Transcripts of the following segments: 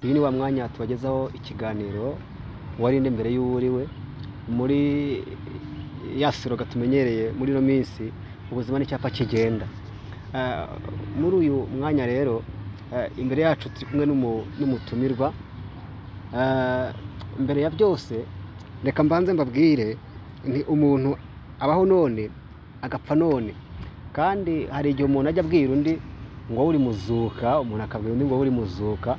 uyu ni wa mwanya tubagezaho ikiganiro warinde mbere y'uwuriwe muri ya siroga tumenyereye muri ino minsi ubuzima n'icyapa kigenda muri uyu mwanya rero imbere yacu turi kumwe n'umutumirwa mbere ya byose reka mbanze mbabwire ni umuntu abaho none agapfa none kandi hari igihe umuntu ajya abwira undi ngo uri muzuka umuntu akabwira undi ngo uri muzuka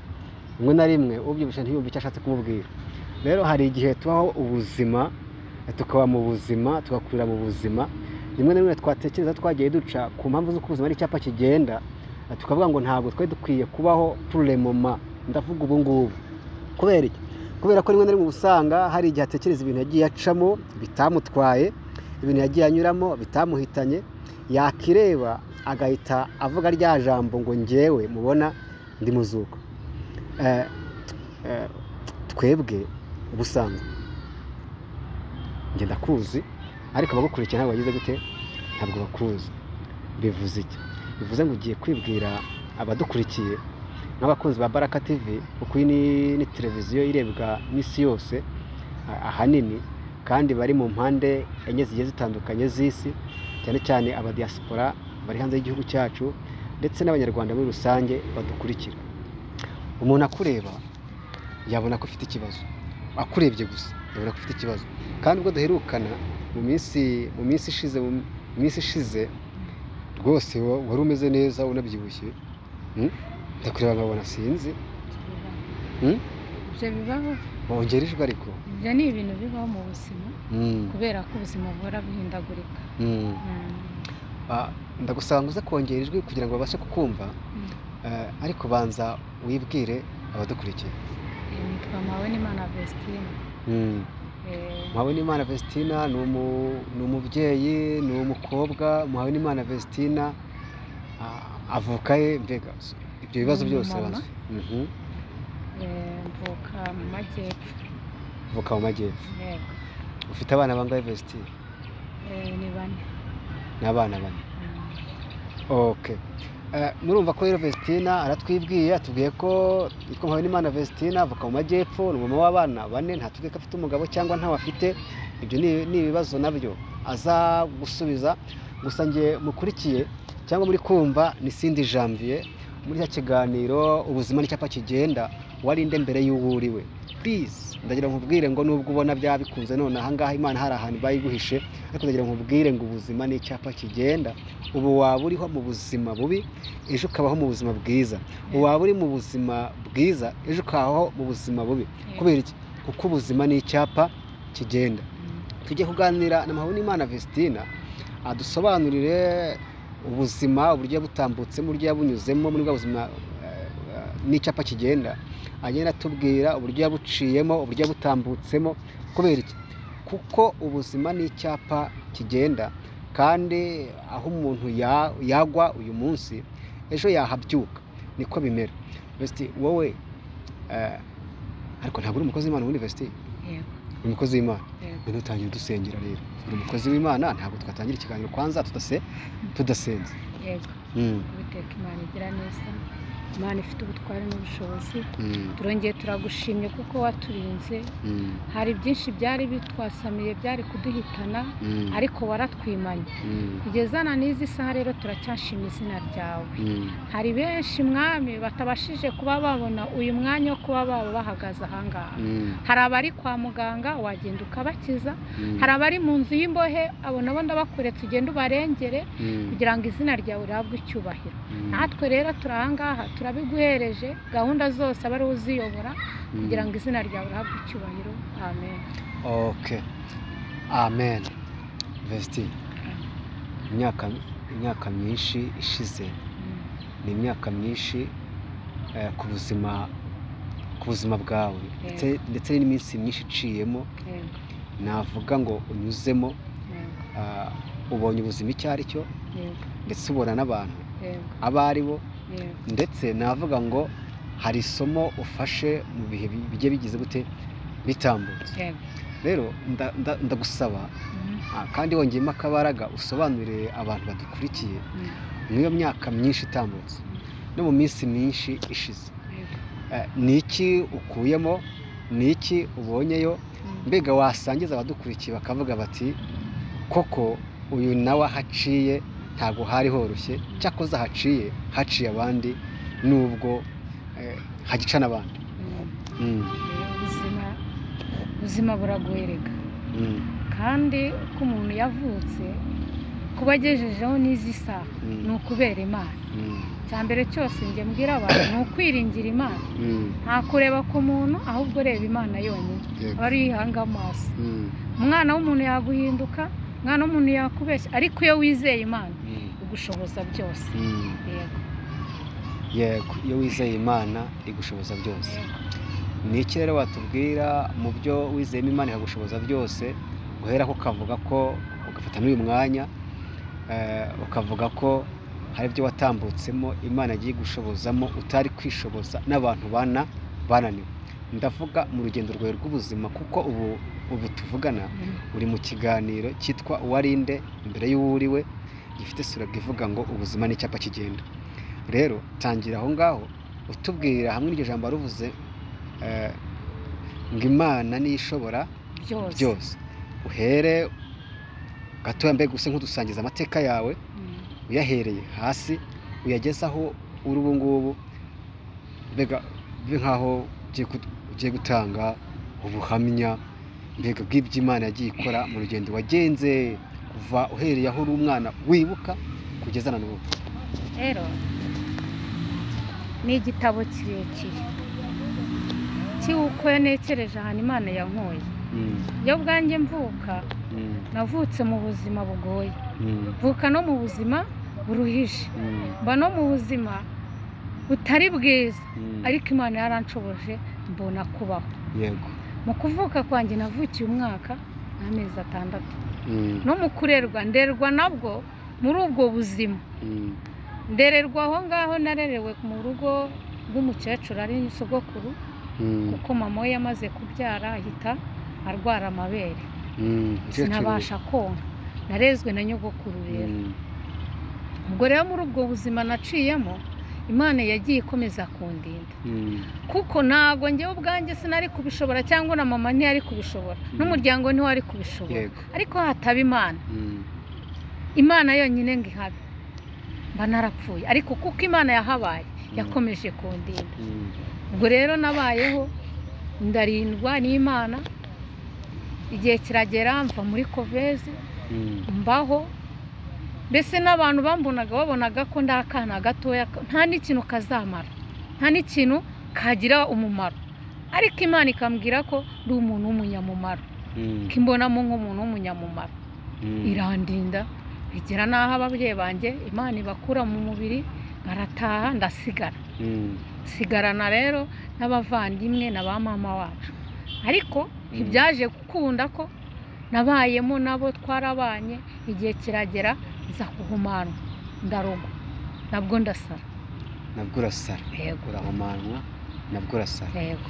rimwe na rimwe ubyibushye ntiyumve icyo ashatse kumubwira rero hari igihe tubaho ubuzima tukaba mu buzima tugakurira mu buzima rimwe na rimwe twatekereza twagiye duca ku mpamvu z'uko ubuzima ari icyapa kigenda tukavuga ngo ntabwo twari dukwiye kubaho puremoma ndavuga ubu ngubu kubera iki kubera ko rimwe na rimwe usanga hari igihe atekereza ibintu yagiye acamo bitamutwaye ibintu yagiye anyuramo bitamuhitanye yakireba agahita avuga rya jambo ngo ngewe mubona ndi muzuko twebwe ubusanzwe ngenda kuzi ariko abagukurikiye ntabwo bagize gute ntabwo bakuzi bivuze iki bivuze ngo ugiye kwibwira abadukurikiye nk'abakunzi ba baraka tivi kuko iyi ni televiziyo irebwa n'isi yose ahanini kandi bari mu mpande enye zigiye zitandukanye z'isi cyane cyane abadiyasipora bari hanze y'igihugu cyacu ndetse n'abanyarwanda muri rusange badukurikira umuntu akureba yabona ko ufite ikibazo akurebye gusa yabona ko ufite ikibazo kandi ubwo duherukana mu minsi mu minsi ishize mu minsi ishize rwose wari umeze neza unabyibushye ndakureba nkabona sinzi ibyo bibaho wongera ijwi ariko ibyo ni ibintu bibaho mu buzima kubera ko ubuzima buhora buhindagurika ndagusanga uze kongera ijwi kugira ngo babashe kukumva ariko banza wibwire abadukurikiye nitwa Mpawenimana Vestine Mpawenimana Vestine ni umubyeyi ni umukobwa Mpawenimana Vestine avuka ye mbega ibyo bibazo byose bazi mvuka mu majyepfo mvuka mu majyepfo ufite abana bangahe Vestine ni bane ni abana bane oke murumva ko rero Vestina aratwibwiye atubwiye ko yitwa Mpawenimana Vestina avuka mu majyepfo ni umumama w'abana bane ntatubwiye ko afite umugabo cyangwa ntawe afite ibyo ni ibibazo nabyo aza gusubiza gusa nge mukurikiye cyangwa muri kumva ni Sindi janvier muri cya kiganiro ubuzima n'icyapa kigenda warinde mbere y'uwo uriwe purize ndagira nkubwire ngo nubwo ubona byabikunze none ahangaha imana hari ahantu bayiguhishe ariko ndagira nkubwire ngo ubuzima ni icyapa kigenda ubu waba uriho mu buzima bubi ejo ukabaho mu buzima bwiza waba uri mu buzima bwiza ejo ukabaho mu buzima bubi kubera iki kuko ubuzima ni icyapa kigenda tujye kuganira na Mpawenimana Vestina adusobanurire ubuzima uburyo yabutambutsemo uburyo yabunyuzemo muri bwa buzima n'icyapa kigenda agenda atubwira uburyo yabuciyemo uburyo yabutambutsemo kubera iki kuko ubuzima ni icyapa kigenda kandi aho umuntu yagwa uyu munsi ejo yahabyuka niko bimera besite wowe ariko ntabwo uri umukozi w'imana muri besite uri umukozi w'imana none utangiye dusengera rero uri umukozi w'imana ntabwo twatangira ikiganiro kwanza tudasenze yego biteka imana igira neza imana ifite ubutwari n'ubushobozi turongeye turagushimye kuko waturinze hari byinshi byari bitwasamiye byari kuduhitana ariko waratwimanye kugeza na n'izi saha rero turacyashima izina ryawe hari benshi mwami batabashije kuba babona uyu mwanya wo kuba baba bahagaze ahangaha hari abari kwa muganga wagenda ukabakiza hari abari mu nzu y'imbohe abo nabo ndabakuretse ugende ubarengere kugira ngo izina ryawe rihabwe icyubahiro natwe rero turi ahangaha turabiguhereje gahunda zose aba ari uziyobora kugira ngo izina ryawe rihabwe icyubahiro amen oke amen vesiti imyaka myinshi ishize ni imyaka myinshi ku buzima ku buzima bwawe ndetse n'iminsi myinshi iciyemo navuga ngo unyuzemo ubonye ubuzima icyo ari cyo ndetse ubona n'abantu abo ari bo ndetse navuga ngo hari isomo ufashe mu bihe bigiye bigize gute bitambutse rero ndagusaba kandi wongeyemo akabaraga usobanurire abantu badukurikiye muri iyo myaka myinshi itambutse no mu minsi myinshi ishize eh, ni iki ukuyemo ni iki ubonyeyo mbega wasangiza abadukurikiye bakavuga bati koko uyu nawe ahaciye ntabwo hari horoshye cyakoze ahaciye haciye abandi nubwo eh, hagica n'abandi Mm, ubuzima ubuzima buraguhereka mm, kandi uko umuntu yavutse kuba agejejeho n'izi saha Mm. ni ukubera imana mm, icya mbere cyose njye mbwira abantu ni ukwiringira imana mm, nta kureba ku muntu ahubwo reba imana yonyine yego. aba ari uyihanga amaso Mm, umwana w'umuntu yaguhinduka umwana w'umuntu yakubeshya ariko iyo wizeye imana mm, igushoboza byose mm. yego yego iyo wizeye imana igushoboza byose ni iki rero watubwira mu byo wizeyemo imana ikagushoboza byose guhera ko ukavuga ko ugafata n'uyu mwanya eh, ukavuga ko hari ibyo watambutsemo imana yagiye gushobozamo utari kwishoboza n'abantu bana bananiwe ndavuga mu rugendo rwawe rw'ubuzima kuko ubu ubu tuvugana Mm. uri mu kiganiro cyitwa uwarinde imbere y'uwuriwe gifite suraga ivuga ngo ubuzima ni icyapa kigenda rero tangira aho ngaho utubwira hamwe n'iryo jambo waruvuze eh, ngo imana niyo ishobora byose byose uhere gatoya mbega use nk'udusangiza amateka yawe Mm. uyahereye hasi uyageze aho uri ubu ngubu mbega bibe nk'aho ugiye kut- ugiye gutanga ubuhamya mbega bw'iby'imana yagiye ikora mu rugendo wagenze kuva uhereye aho uri umwana wibuka kugeza na n'ubu rero ni igitabo kirekire cy'uko nekereje ahantu imana yankoye Mm, iyo bwanjye mvuka mm, navutse mu buzima bugoye mm, mvuka no mu buzima buruhije mm, mba no mu buzima butari bwiza mm. ariko imana yaranshoboje mbona kubaho yego mu kuvuka kwanjye navukiye umwaka n'amezi atandatu Mm, no mu kurerwa nderwa nabwo muri ubwo buzima mm, ndererwa aho ngaho narerewe mu rugo rw'umukecuru ari sogokuru mm, kuko mama we yamaze kubyara ahita arwara amabere mm. sinabasha konka narezwe na nyogokuru rero Mm, ubwo rero muri ubwo buzima naciyemo imana yagiye ikomeza kundinda mm, kuko ntabwo njyewe ubwanjye sinari kubishobora cyangwa na mama ntiyari kubishobora Mm. n'umuryango ntiwari kubishobora yego ariko hataba imana Mm, imana yonyine ngo ihabe mba narapfuye ariko kuko imana yahabaye yakomeje kundinda mm, ubwo rero nabayeho ndarindwa n'imana igihe kiragera mva muri kovezi mm, mbaho mbese n'abantu bambonaga babonaga ko nda akana gatoya ko nta n'ikintu kazamara nta n'ikintu kagira umumaro ariko imana ikambwira ko ndi umuntu w'umunyamumaro mm, kimbonamo nk'umuntu w'umunyamumaro mm. irandinda bigera n'aho ababyeyi banjye imana ibakura mu mubiri barataha ndasigara Mm, sigarana rero n'abavandimwe na ba mama wacu ariko ntibyaje gukunda ko nabayemo nabo twarabanye igihe kiragera nza kuhumanwa ndarogwa nabwo ndasara nabwo urasara yego urahumanwa nabwo urasara yego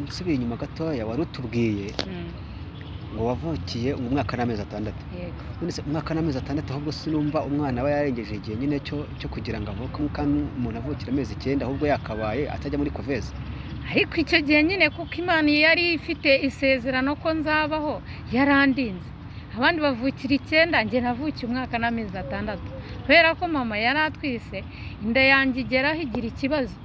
nsubiye inyuma gatoya wari utubwiye Mm, ngo wavukiye umwaka n'amezi atandatu yego none se umwaka n'amezi atandatu ahubwo sinumva umwana aba yarengeje igihe nyine cyo cyo kugira ngo avuke Mo kandi umuntu avukira amezi icyenda ahubwo yakabaye atajya muri koveze ariko icyo gihe nyine kuko imana yari ifite isezerano ko nzabaho yarandinze abandi bavukira icyenda njye navukiye umwaka n'amezi atandatu kubera ko mama yari atwise inda yanjye igeraho igira ikibazo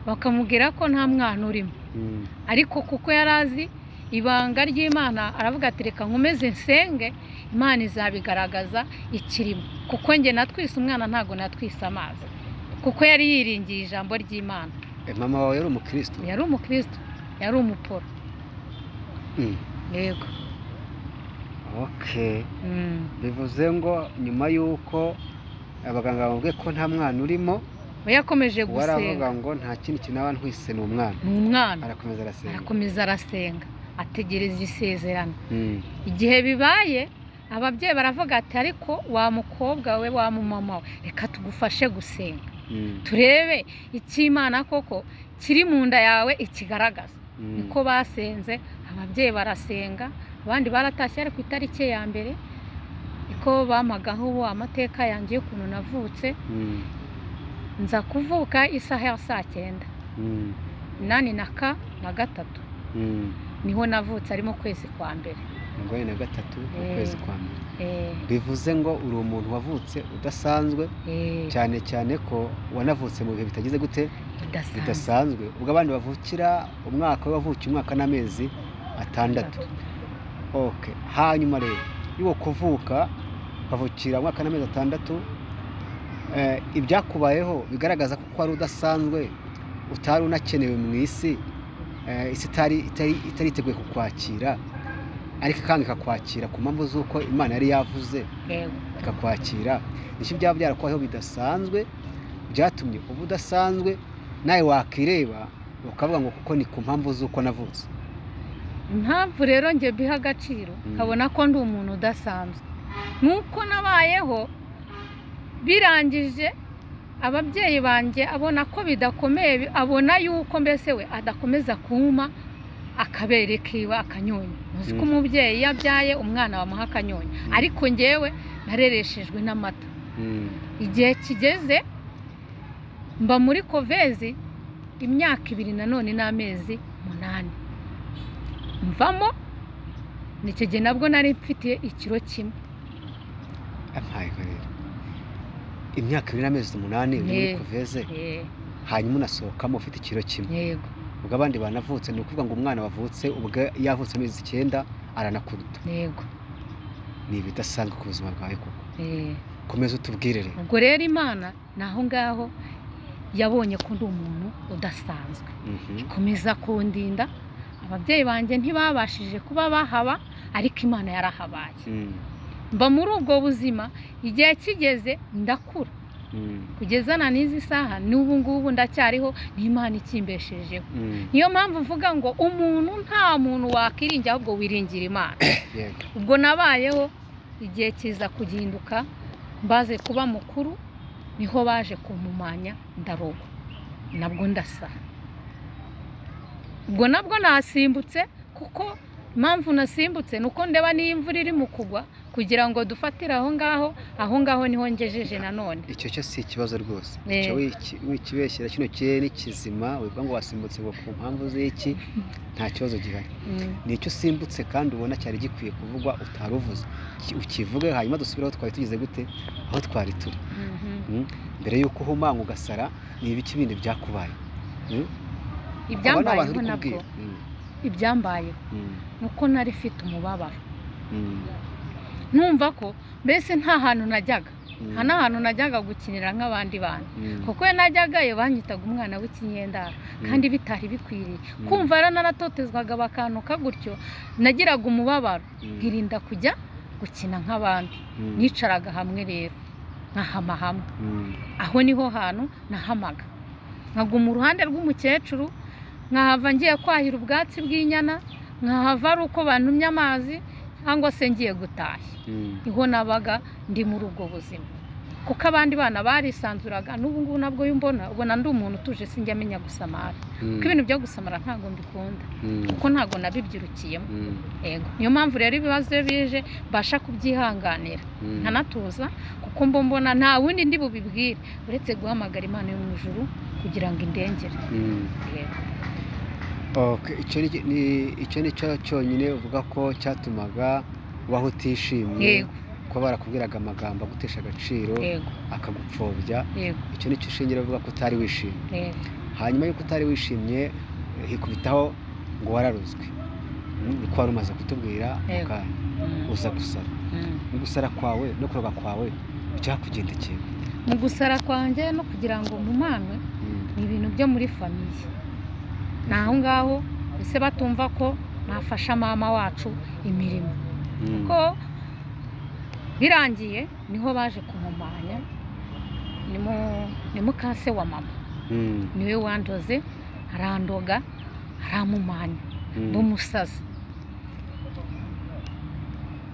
bakamubwira ko nta mwana urimo Mm, ariko kuko yari azi ibanga ry'imana aravuga ati reka nkomeze nsenge imana izabigaragaza ikirimo kuko njye natwise umwana ntabwo natwise amazi kuko yari yiringiye ijambo ry'imana eh, mama wawe yari umukristo yari umukristo yari umuporo Mm, yego okay Mm. bivuze ngo nyuma y'uko abaganga bamubwiye ko nta mwana urimo we yakomeje waravuga gusenga ngo nta kindi kintu aba ntwise ni umwana ni umwana arakomeza arasenga arakomeza arasenga ategereza isezerano Mm, igihe bibaye ababyeyi baravuga ati ariko wa mukobwa we wa mumama we reka tugufashe gusenga mm, turebe icy'imana koko kiri mu nda yawe ikigaragaza mm, niko basenze ababyeyi barasenga abandi baratashye ari ku itariki ya mbere niko bamagaho amateka yanjye y'ukuntu navutse mm, nza kuvuka isaha ya saa cyenda Mm, inani na ka na gatatu mm. niho navutse ari mu kwezi kwa mbere mirongo na gatatu mu Eh. kwezi kwa mbere Eh, bivuze ngo uri umuntu wavutse udasanzwe eh, cyane cyane ko wanavutse mu bihe bitagize gute bidasanzwe bidasanzwe ubwo abandi bavukira umwaka we wavukiye umwaka n'amezi atandatu ok hanyuma rero y'uwo kuvuka ukavukira umwaka n'amezi atandatu eh, ibyakubayeho bigaragaza ko wari udasanzwe utari unakenewe mu isi eh, isi itari itari itari iteguye kukwakira ariko kandi ikakwakira ku mpamvu z'uko imana yari yavuze Yego, ikakwakira nicyo byaba byarakubayeho bidasanzwe byatumye uba udasanzwe nawe wakireba ukavuga ngo kuko ni ku mpamvu z'uko navutse impamvu rero njye biha agaciro Mm. nkabona ko ndi umuntu udasanzwe nk'uko nabayeho birangije ababyeyi banjye abona ko bidakomeye bi- abona yuko mbese we adakomeza kumpa akabere kiwe akanyonyo muzi ko Mm. umubyeyi iyo abyaye umwana bamuha akanyonyo Mm. ariko njyewe narereshejwe n'amata Mm, igihe kigeze mba muri kovezi imyaka ibiri nanone n'amezi umunani mvamo nicyo gihe nabwo nari mfite ikiro kimwe ampayeho rero imyaka ibiri n'amezi umunani uri muri Yeah. kuveze Eh, hanyuma unasohokamo ufite ikiro kimwe yego ubwo abandi banavutse ni ukuvuga ngo umwana wavutse ubwo yavutse amezi icyenda aranakuruta yego ni ibidasanzwe ku buzima bwawe koko eh. komeza utubwire rero ubwo rero imana ni aho ngaho yabonye ko ndi umuntu udasanzwe Mhm, ikomeza kundinda ababyeyi banjye ntibabashije kuba bahaba ariko imana yarahabaye mm, mba muri ubwo buzima igihe kigeze ndakura mm, kugeza na n'izi saha n'ubu ngubu ndacyariho n'imana ikimbeshejeho mm, niyo mpamvu mvuga ngo umuntu nta muntu wakwiringira ahubwo wiringira imana yego ubwo nabayeho igihe kiza kuginduka mbaze kuba mukuru niho baje kumumanya ndarogwa nabwo ndasa ubwo nabwo nasimbutse kuko impamvu nasimbutse ni uko ndeba niyo imvura irimo kugwa kugira ngo dufatire aho ngaho aho ngaho niho ngejeje nanone icyo cyo si ikibazo rwose Eh. icyo wiki- wikibeshyira kino kirere ni kizima wivuga ngo wasimbutse ngo ku mpamvu z'iki nta kibazo gihari Mm. ni icyo usimbutse kandi ubona cyari gikwiye kuvugwa utari uvuze Ki- ukivuge hanyuma dusubire aho twari tugeze gute aho twari turi Mhm. mbere y'uko uhumanga ugasara ni ibiki bindi byakubaye Mm? Aba ni abantu ibyambayeho uri nabwo kubwira. Mm, ibyambayeho mm, ni uko nari mfite umubabaro mm, numva ko mbese nta hantu najyaga mm, nta n'ahantu najyaga gukinira nk'abandi bantu mm, kuko iyo najyagayo banyitaga umwana w'ikinyendaro mm, kandi bitari bikwiriye Mm. kumva yararatotezwaga bakantuka gutyo nagiraga umubabaro mm, nkirinda kujya gukina nk'abandi mm, nicaraga hamwe rero nkahama hamwe mm, aho niho hantu nahamaga nkaguma uruhande rw'umukecuru nkahava ngiye kwahira ubwatsi bw'inyana nkahava ari uko bantumye amazi cyangwa se ngiye gutashya mm, niho nabaga ndi muri ubwo buzima kuko abandi bana barisanzuraga n'ubu ngubu nabwo iyo umbona ubona ndi umuntu utuje sinjya amenya gusamara mm, kuko ibintu byo gusamara ntabwo mbikunda mm, kuko ntabwo nabibyirukiyemo mm, yego niyo mpamvu rero ibibazo iyo bije mbasha kubyihanganira mm. nkanatuza kuko mba mbona nta wundi ndi bubibwire uretse guhamagara imana yo mu ijuru kugira ngo indengere Mm. Yego. Okay, icyo ni- ni- icyo ni cyo cyonyine uvuga ko cyatumaga waho utishimye yego kuba barakubwiraga amagambo agutesha agaciro yego akagupfobya yego icyo ni cyo shingiro uvuga ko utari wishimye yego hanyuma y'uko utari wishimye eh, hikubitaho ngo wararuzwe Mm, niko wari umaze kutubwira mu Yego. kanya Mm, uza gusara mm. no gusara kwawe no kuroga kwawe byakugendekeye mu gusara kwanjye no kugira ngo mumanwe Mm, ni ibintu byo muri famiye ni aho ngaho ese batumva ko nafasha mama wacu imirimo mm, ko birangiye niho baje kumumanya ni mu- ni mukase wa mama mm, niwe wandoze arandoga aramumanya mm. b'umusazi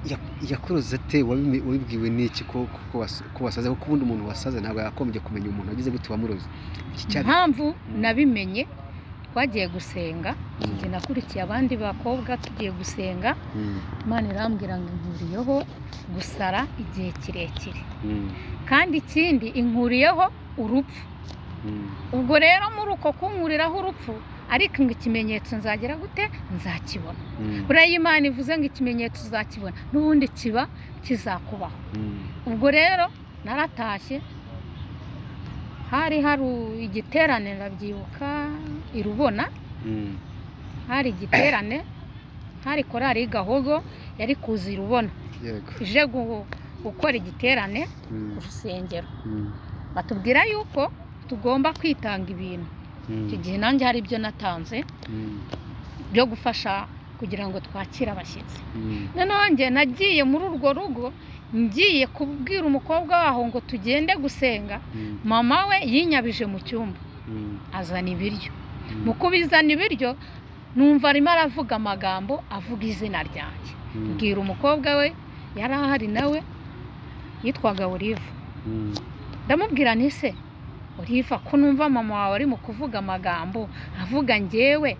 Ya- yakuruze ate wabimi- wabibwiwe n'iki ko ko- ko was- ko wasaze kuko ubundi umuntu wasaze ntabwo yakomeje kumenya umuntu wagize gute wamuroze iki cyabi impamvu nabimenye twagiye gusenga njye nakurikiye abandi bakobwa tugiye gusenga Mm, imana irambwira ngo ihuriyeho gusara igihe kirekire mm, kandi ikindi inkuriyeho urupfu ubwo rero muri uko kunkuriraho urupfu ariko ngo ikimenyetso nzagera gute nzakibona buriya imana ivuze ngo ikimenyetso uzakibona n'ubundi kiba kizakubaho ubwo rero naratashye hari hari igiterane ndabyibuka i rubona hari igiterane hari korari gahogo yari kuza i rubona yego ije gu- gukora igiterane ku Mm, rusengero mm, batubwira yuko tugomba kwitanga ibintu mm, icyo gihe nanjye hari ibyo natanze mm, byo gufasha kugira ngo twakire abashyitsi mm, noneho njye nagiye muri urwo rugo ngiye kubwira umukobwa waho ngo tugende gusenga mm, mama we yinyabije mu cyumba mm, azana ibiryo mm, mu kubizana ibiryo numva arimo aravuga amagambo avuga izina ryanjye mm, bwira umukobwa we yari ahari nawe yitwaga olive mm, ndamubwira nti se uriva ko numva mama wawe ari mu kuvuga amagambo avuga ngewe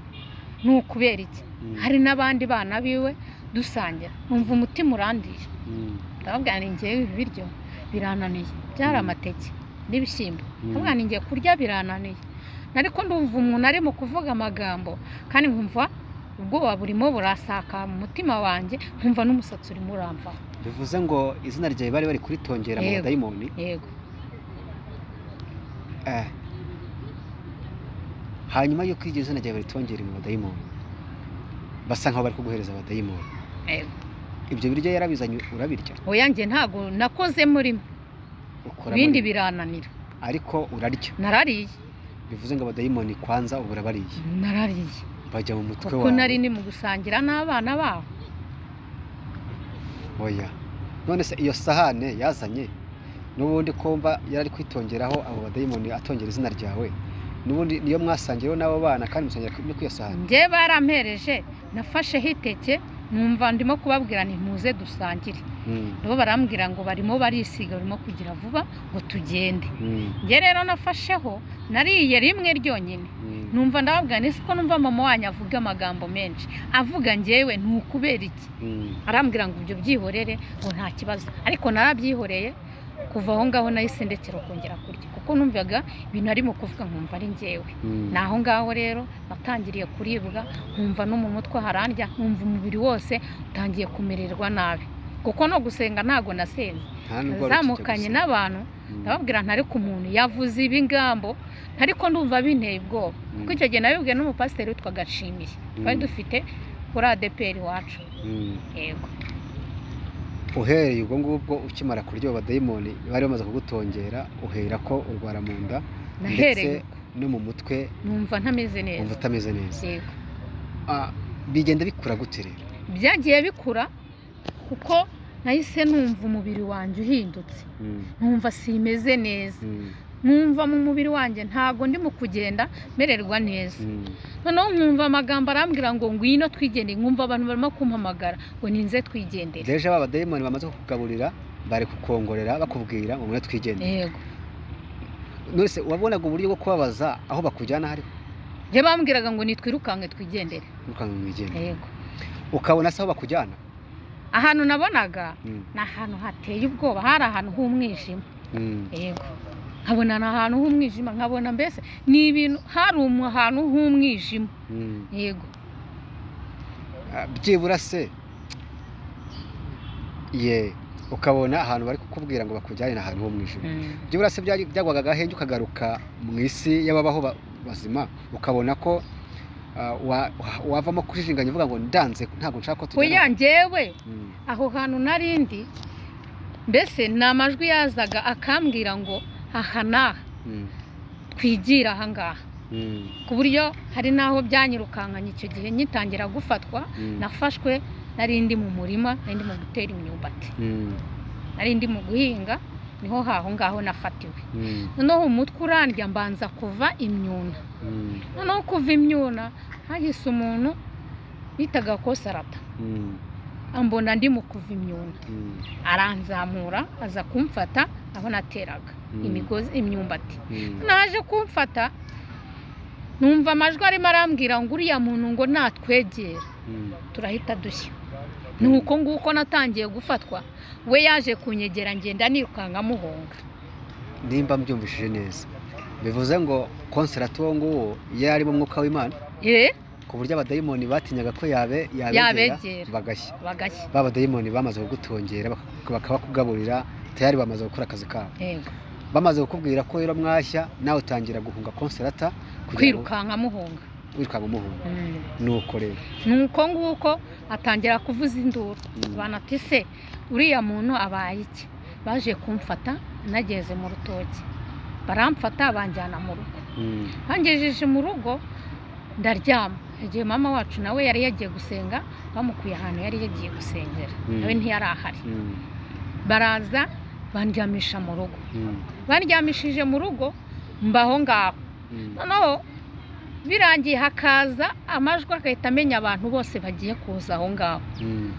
ni ukubera iki mm, hari n'abandi bana biwe dusangira numva umutima urandiye mm, ndamubwira nti ngewe ibi biryo birananiye byari Mm. amateke n'ibishyimbo Mm. ndamubwira nti ngiye kurya birananiye ariko ndumva umuntu ari mu kuvuga amagambo kandi nkumva ubwoba burimo burasaka mu mutima wanjye nkumva n'umusatsi urimo uramvaho bivuze ngo izina ryawe bari bari kuritongera mu Yego. badayimoni yego Eh. hanyuma yuko iryo zina ryawe baritongera mu badayimoni basa nkaho bari kuguhereza abadayimoni yego ibyo biryo yarabizanye urabirya oya njye ntabwo nakoze muri ukora ibindi muri- birananira ariko urarya narariye bivuze ngo abadayimoni kwanza ubu urabariye narariye bajya mu mutwe kuko wawe nari ni mu gusangira n'abana babo oya none se iyo sahane yazanye n'ubundi kumva yari ari kwitongeraho abo badayimoni atongera izina ryawe n'ubundi niyo mwasangiyeho n'abo bana kandi musongera no ku iyo sahane njye barampereje nafasheho iteke numva ndimo kubabwira nti muze dusangire Mm, nabo barambwira ngo barimo barisiga barimo kugira vuba ngo tugende mm, njye rero nafasheho nariye rimwe ryonyine mm, numva ndababwira nti ko numva mama wanyu avuga amagambo menshi avuga ngewe ni ukubera iki mm, arambwira ngo ibyo byihorere ngo nta kibazo ariko narabyihoreye kuva aho ngaho nahise ndekera kongera kurya kuko numvaga ibintu arimo kuvuga nkumva ari ngewe mm. ni aho ngaho rero natangiriye kuribwa nkumva no mu mutwe harandya nkumva umubiri wose utangiye kumererwa nabi kuko no gusenga ntabwo nasenze Nta nubwo wari nazamukanye ukijya n'abantu gusenga. ndababwira ntari ku muntu yavuze ibingambo ariko ndumva binteye ubwoba Mm, kuko icyo gihe nabibwiwe n'umupasiteri witwa Gashimiye twari Mm. dufite kuri adeperi iwacu mm. yego uhereye ubwo ngubwo ukimara kurya abo badayimoni bari bamaze kugutongera uhera ko urwara mu nda nahereye ndetse no mu mutwe numva ntameze wumva neza utameze neza yego Ah, bigenda bikura gute rero byagiye bikura kuko nahise numva umubiri wanjye uhindutse Mm, numva simeze neza mm, numva mu mubiri wanjye ntabwo ndimo kugenda mererwa neza mm, noneho nkumva amagambo arambwira ngo ngwino twigendere nkumva abantu barimo kumpamagara ngo ninze twigendere deje ba badayimoni bamaze kukugaburira bari kukongorera bakubwira ngo mwe twigendere yego none se wabonaga uburyo bwo kubabaza aho bakujyana hari njye bambwiraga ngo nitwirukanke twigendere ukanga mwigendera yego ukabona se aho bakujyana ahantu nabonaga Mm, ni ahantu hateye ubwoba hari ahantu h'umwijima mm, yego nkabona ni ahantu h'umwijima nkabona mbese ni ibintu hari umu- ahantu h'umwijima mm. yego Ah, byibura se ye ukabona ahantu bari kukubwira ngo bakujyane ni ahantu ho mu ijuru byibura se byari- byagwaga agahenge ukagaruka mu isi y'ababaho ba- bazima ukabona ko ah, wa- wa- wavamo kujijinganya uvuga ngo ndanze ntabwo nshaka ko oya tujyana njyewe Mm, aho hantu narindi mbese ni amajwi yazaga akambwira ngo aha n'aha mm, twigira aha ngaha mm, ku buryo hari n'aho byanyirukankanye icyo gihe ngitangira gufatwa mm, nafashwe narindi mu murima narindi mu gutera imyumbati mm, narindi mu guhinga niho haho ngaho nafatiwe mm, noneho umutwe urandya mbanza kuva imyuna mm, noneho kuva imyuna hahise umuntu bitaga ko sarata mm, ambona ndi mu kuva imyuna mm, aranzamura aza kumfata aho nateraga Mm. imigozi imyumbati mm. naje kumfata numva amajwi arimo arambwira ngo uriya muntu ngo natwegera Mm. turahita dushya ni uko nguko natangiye gufatwa we yaje kunyegera ngenda nirukanka amuhunga nimba mbyumvishije neza bivuze ngo konserati uwo nguwo yari arimo umwuka w'imana eh ku buryo abadayimoni batinyaga ko yabe Yabegera. bagashya bagashya ba badayimoni bamaze kugutongera baka- bakabakugaburira tayari bamaze gukora akazi kabo yego bamaze kukubwira ko rero mwashya nawe utangira guhunga konserata kugira ngo kwirukanka amuhunga wirukanka umuhunga Mm. nuko rero ni uko nguko atangira kuvuza induru Mm. banati se uriya muntu abaye iki baje kumfata nageze mu rutoki baramfata banjyana mu rugo Mm, bangejeje mu rugo ndaryama igihe mama wacu nawe yari yagiye gusenga bamukuye ahantu yari yagiye gusengera Mm. nawe ntiyari ahari mm, baraza bandyamisha mu rugo mm, bandyamishije mu rugo mbaho ngaho mm, noneho birangiye hakaza amajwi agahita amenya abantu bose bagiye kuza aho ngaho mm,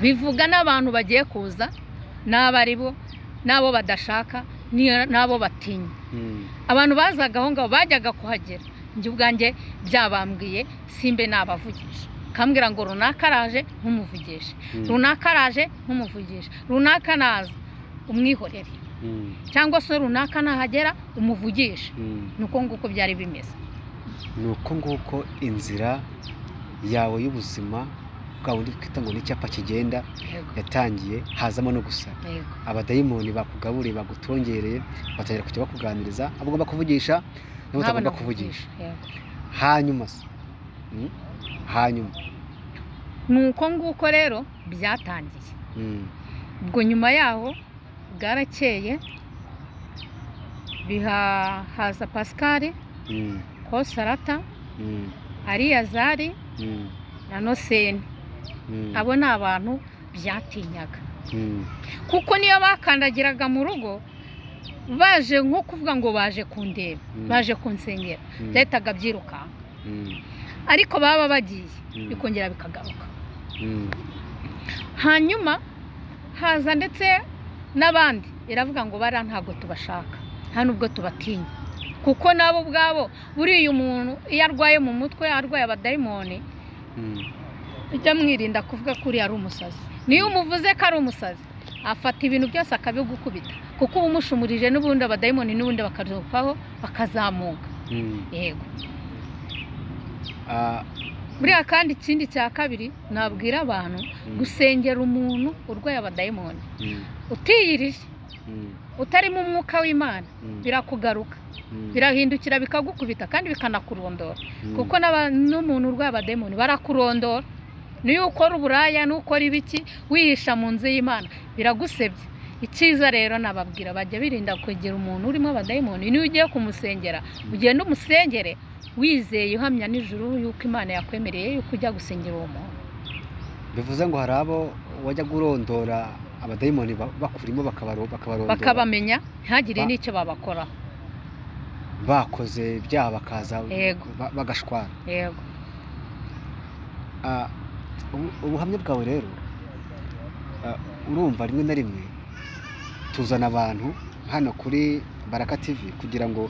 bivuga n'abantu bagiye kuza n'abo ari bo n'abo badashaka n'iyo- n'abo batinya mm. abantu bazaga aho ngaho bajyaga kuhagera njye ubwanjye byabambwiye simbe nabavugisha kambwira ngo runaka araje nk'umuvugisha Mm, runaka araje nk'umuvugisha runaka naza umwihorere mm, cyangwa se runaka nahagera umuvugisha mm. ni uko nguko byari bimeze ni uko nguko inzira yawe y'ubuzima bwa bundi twita ngo ni icyapa kigenda yego yatangiye hazamo no gusara yego abadayimoni bakugaburiye bagutongereye batangira kujya bakuganiriza abo ugomba kuvugisha nabo nk'abo utagomba kuvugisha navugisha yego hanyuma se mm, hanyuma ni uko nguko rero byatangiye mm, ubwo nyuma yaho bwarakeye bihahaza pascal mm, kosarata mm, ariyazari mm, na noseni mm, abo ni abantu byatinyaga mm, kuko niyo bakandagiraga mu rugo baje nko kuvuga ngo baje kundeba Mm. baje kunsengera mm, byahitaga byirukanka mm, ariko baba bagiye Mm. bikongera bikagaruka mm, hanyuma haza ndetse n'abandi iravuga ngo bariya ntabwo tubashaka nta nubwo tubatinya kuko nabo ubwabo buriya umuntu iyo arwaye mu mutwe arwaye abadayimoni mm, ujya mwirinda kuvuga ko uriya ari umusazi niyo umuvuze ko ari umusazi afata ibintu byose akabigukubita kuko uba umushumurije n'ubundi abadayimoni n'ubundi bakazukaho bakazamuka mm. yego Ah, buriya kandi ikindi cya kabiri nabwira abantu mm, gusengera umuntu urwaye abadayimoni mm, utiyirije mm, utarimo umwuka w'imana mm, birakugaruka mm, birahindukira bikagukubita kandi bikanakurondora mm, kuko n'aba- n'umuntu urwaye abadayimoni barakurondora niyo ukora uburaya n'ukora ibiki wihisha mu nzu y'imana biragusebya icyiza rero nababwira bajya birinda kwegera umuntu urimo abadayimoni niyo ugiye kumusengera ugenda umusengere wizeye uhamya nijoro yuko imana yakwemereye yuko ujya gusengera uwo muntu bivuze ngo hari abo wajyaga urondora abadayimoni ba- bakurimo bakabaro- bakabarondora bakabamenya ntihagire Ba- n'icyo babakoraho bakoze ibyaha bakaza Yego. ba- bagashwara yego Ah, ubu- ubuhamya bwawe rero ah, urumva rimwe na rimwe tuzana abantu hano kuri baraka tv kugira ngo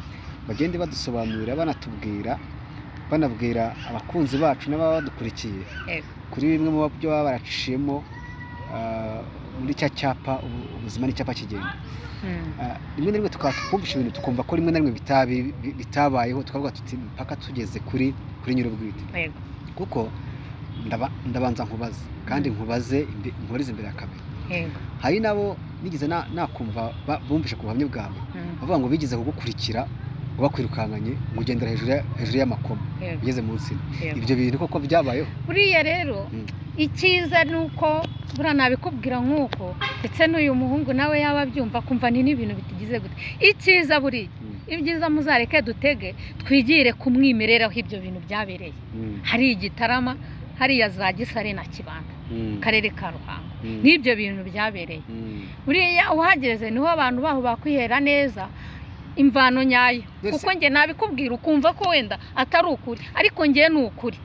bagende badusobanurira banatubwira banabwira abakunzi bacu n'ababa badukurikiye Yego. kuri bimwe mu byo baba baracishijemo ah, muri cya cyapa ubu- ubuzima n'icyapa kigenda Hmm. Ah, rimwe na rimwe tukaba twumvisha ibintu tukumva ko rimwe na rimwe bitabi- bi- bitabayeho tukavuga tuti mpaka tugeze kuri kuri nyir'ubwite yego kuko ndaba- ndabanza nkubaze kandi Mm. nkubaze imbe- nkubarize imbere ya kamera yego hari nabo nigeze na- nakumva ba- bumvishe ku buhamya bwawe Hmm. bavuga ngo bigeze kugukurikira ngo bakwirukankanye ngo ugendera hejuru ya- hejuru y'amakoma yego ugeze munsi yego ibyo bintu koko byabayeho buriya rero Mm. icyiza ni uko buriya nabikubwira nk'uko ndetse n'uyu muhungu nawe yaba abyumva akumva ni n'ibintu bitigize gute icyiza buriya ibyiza muzareke dutege twigire ku mwimerere aho ibyo bintu byabereye Mm, hari igitarama hariya za gisare na kibanda mm, akarere ka ruhango mm, n'ibyo bintu byabereye mm. buriya uhageze niho abantu baho bakwihera neza imvano nyayo Mbese- kuko njye nabikubwira ukumva ko wenda atari ukuri ariko njye ni ukuri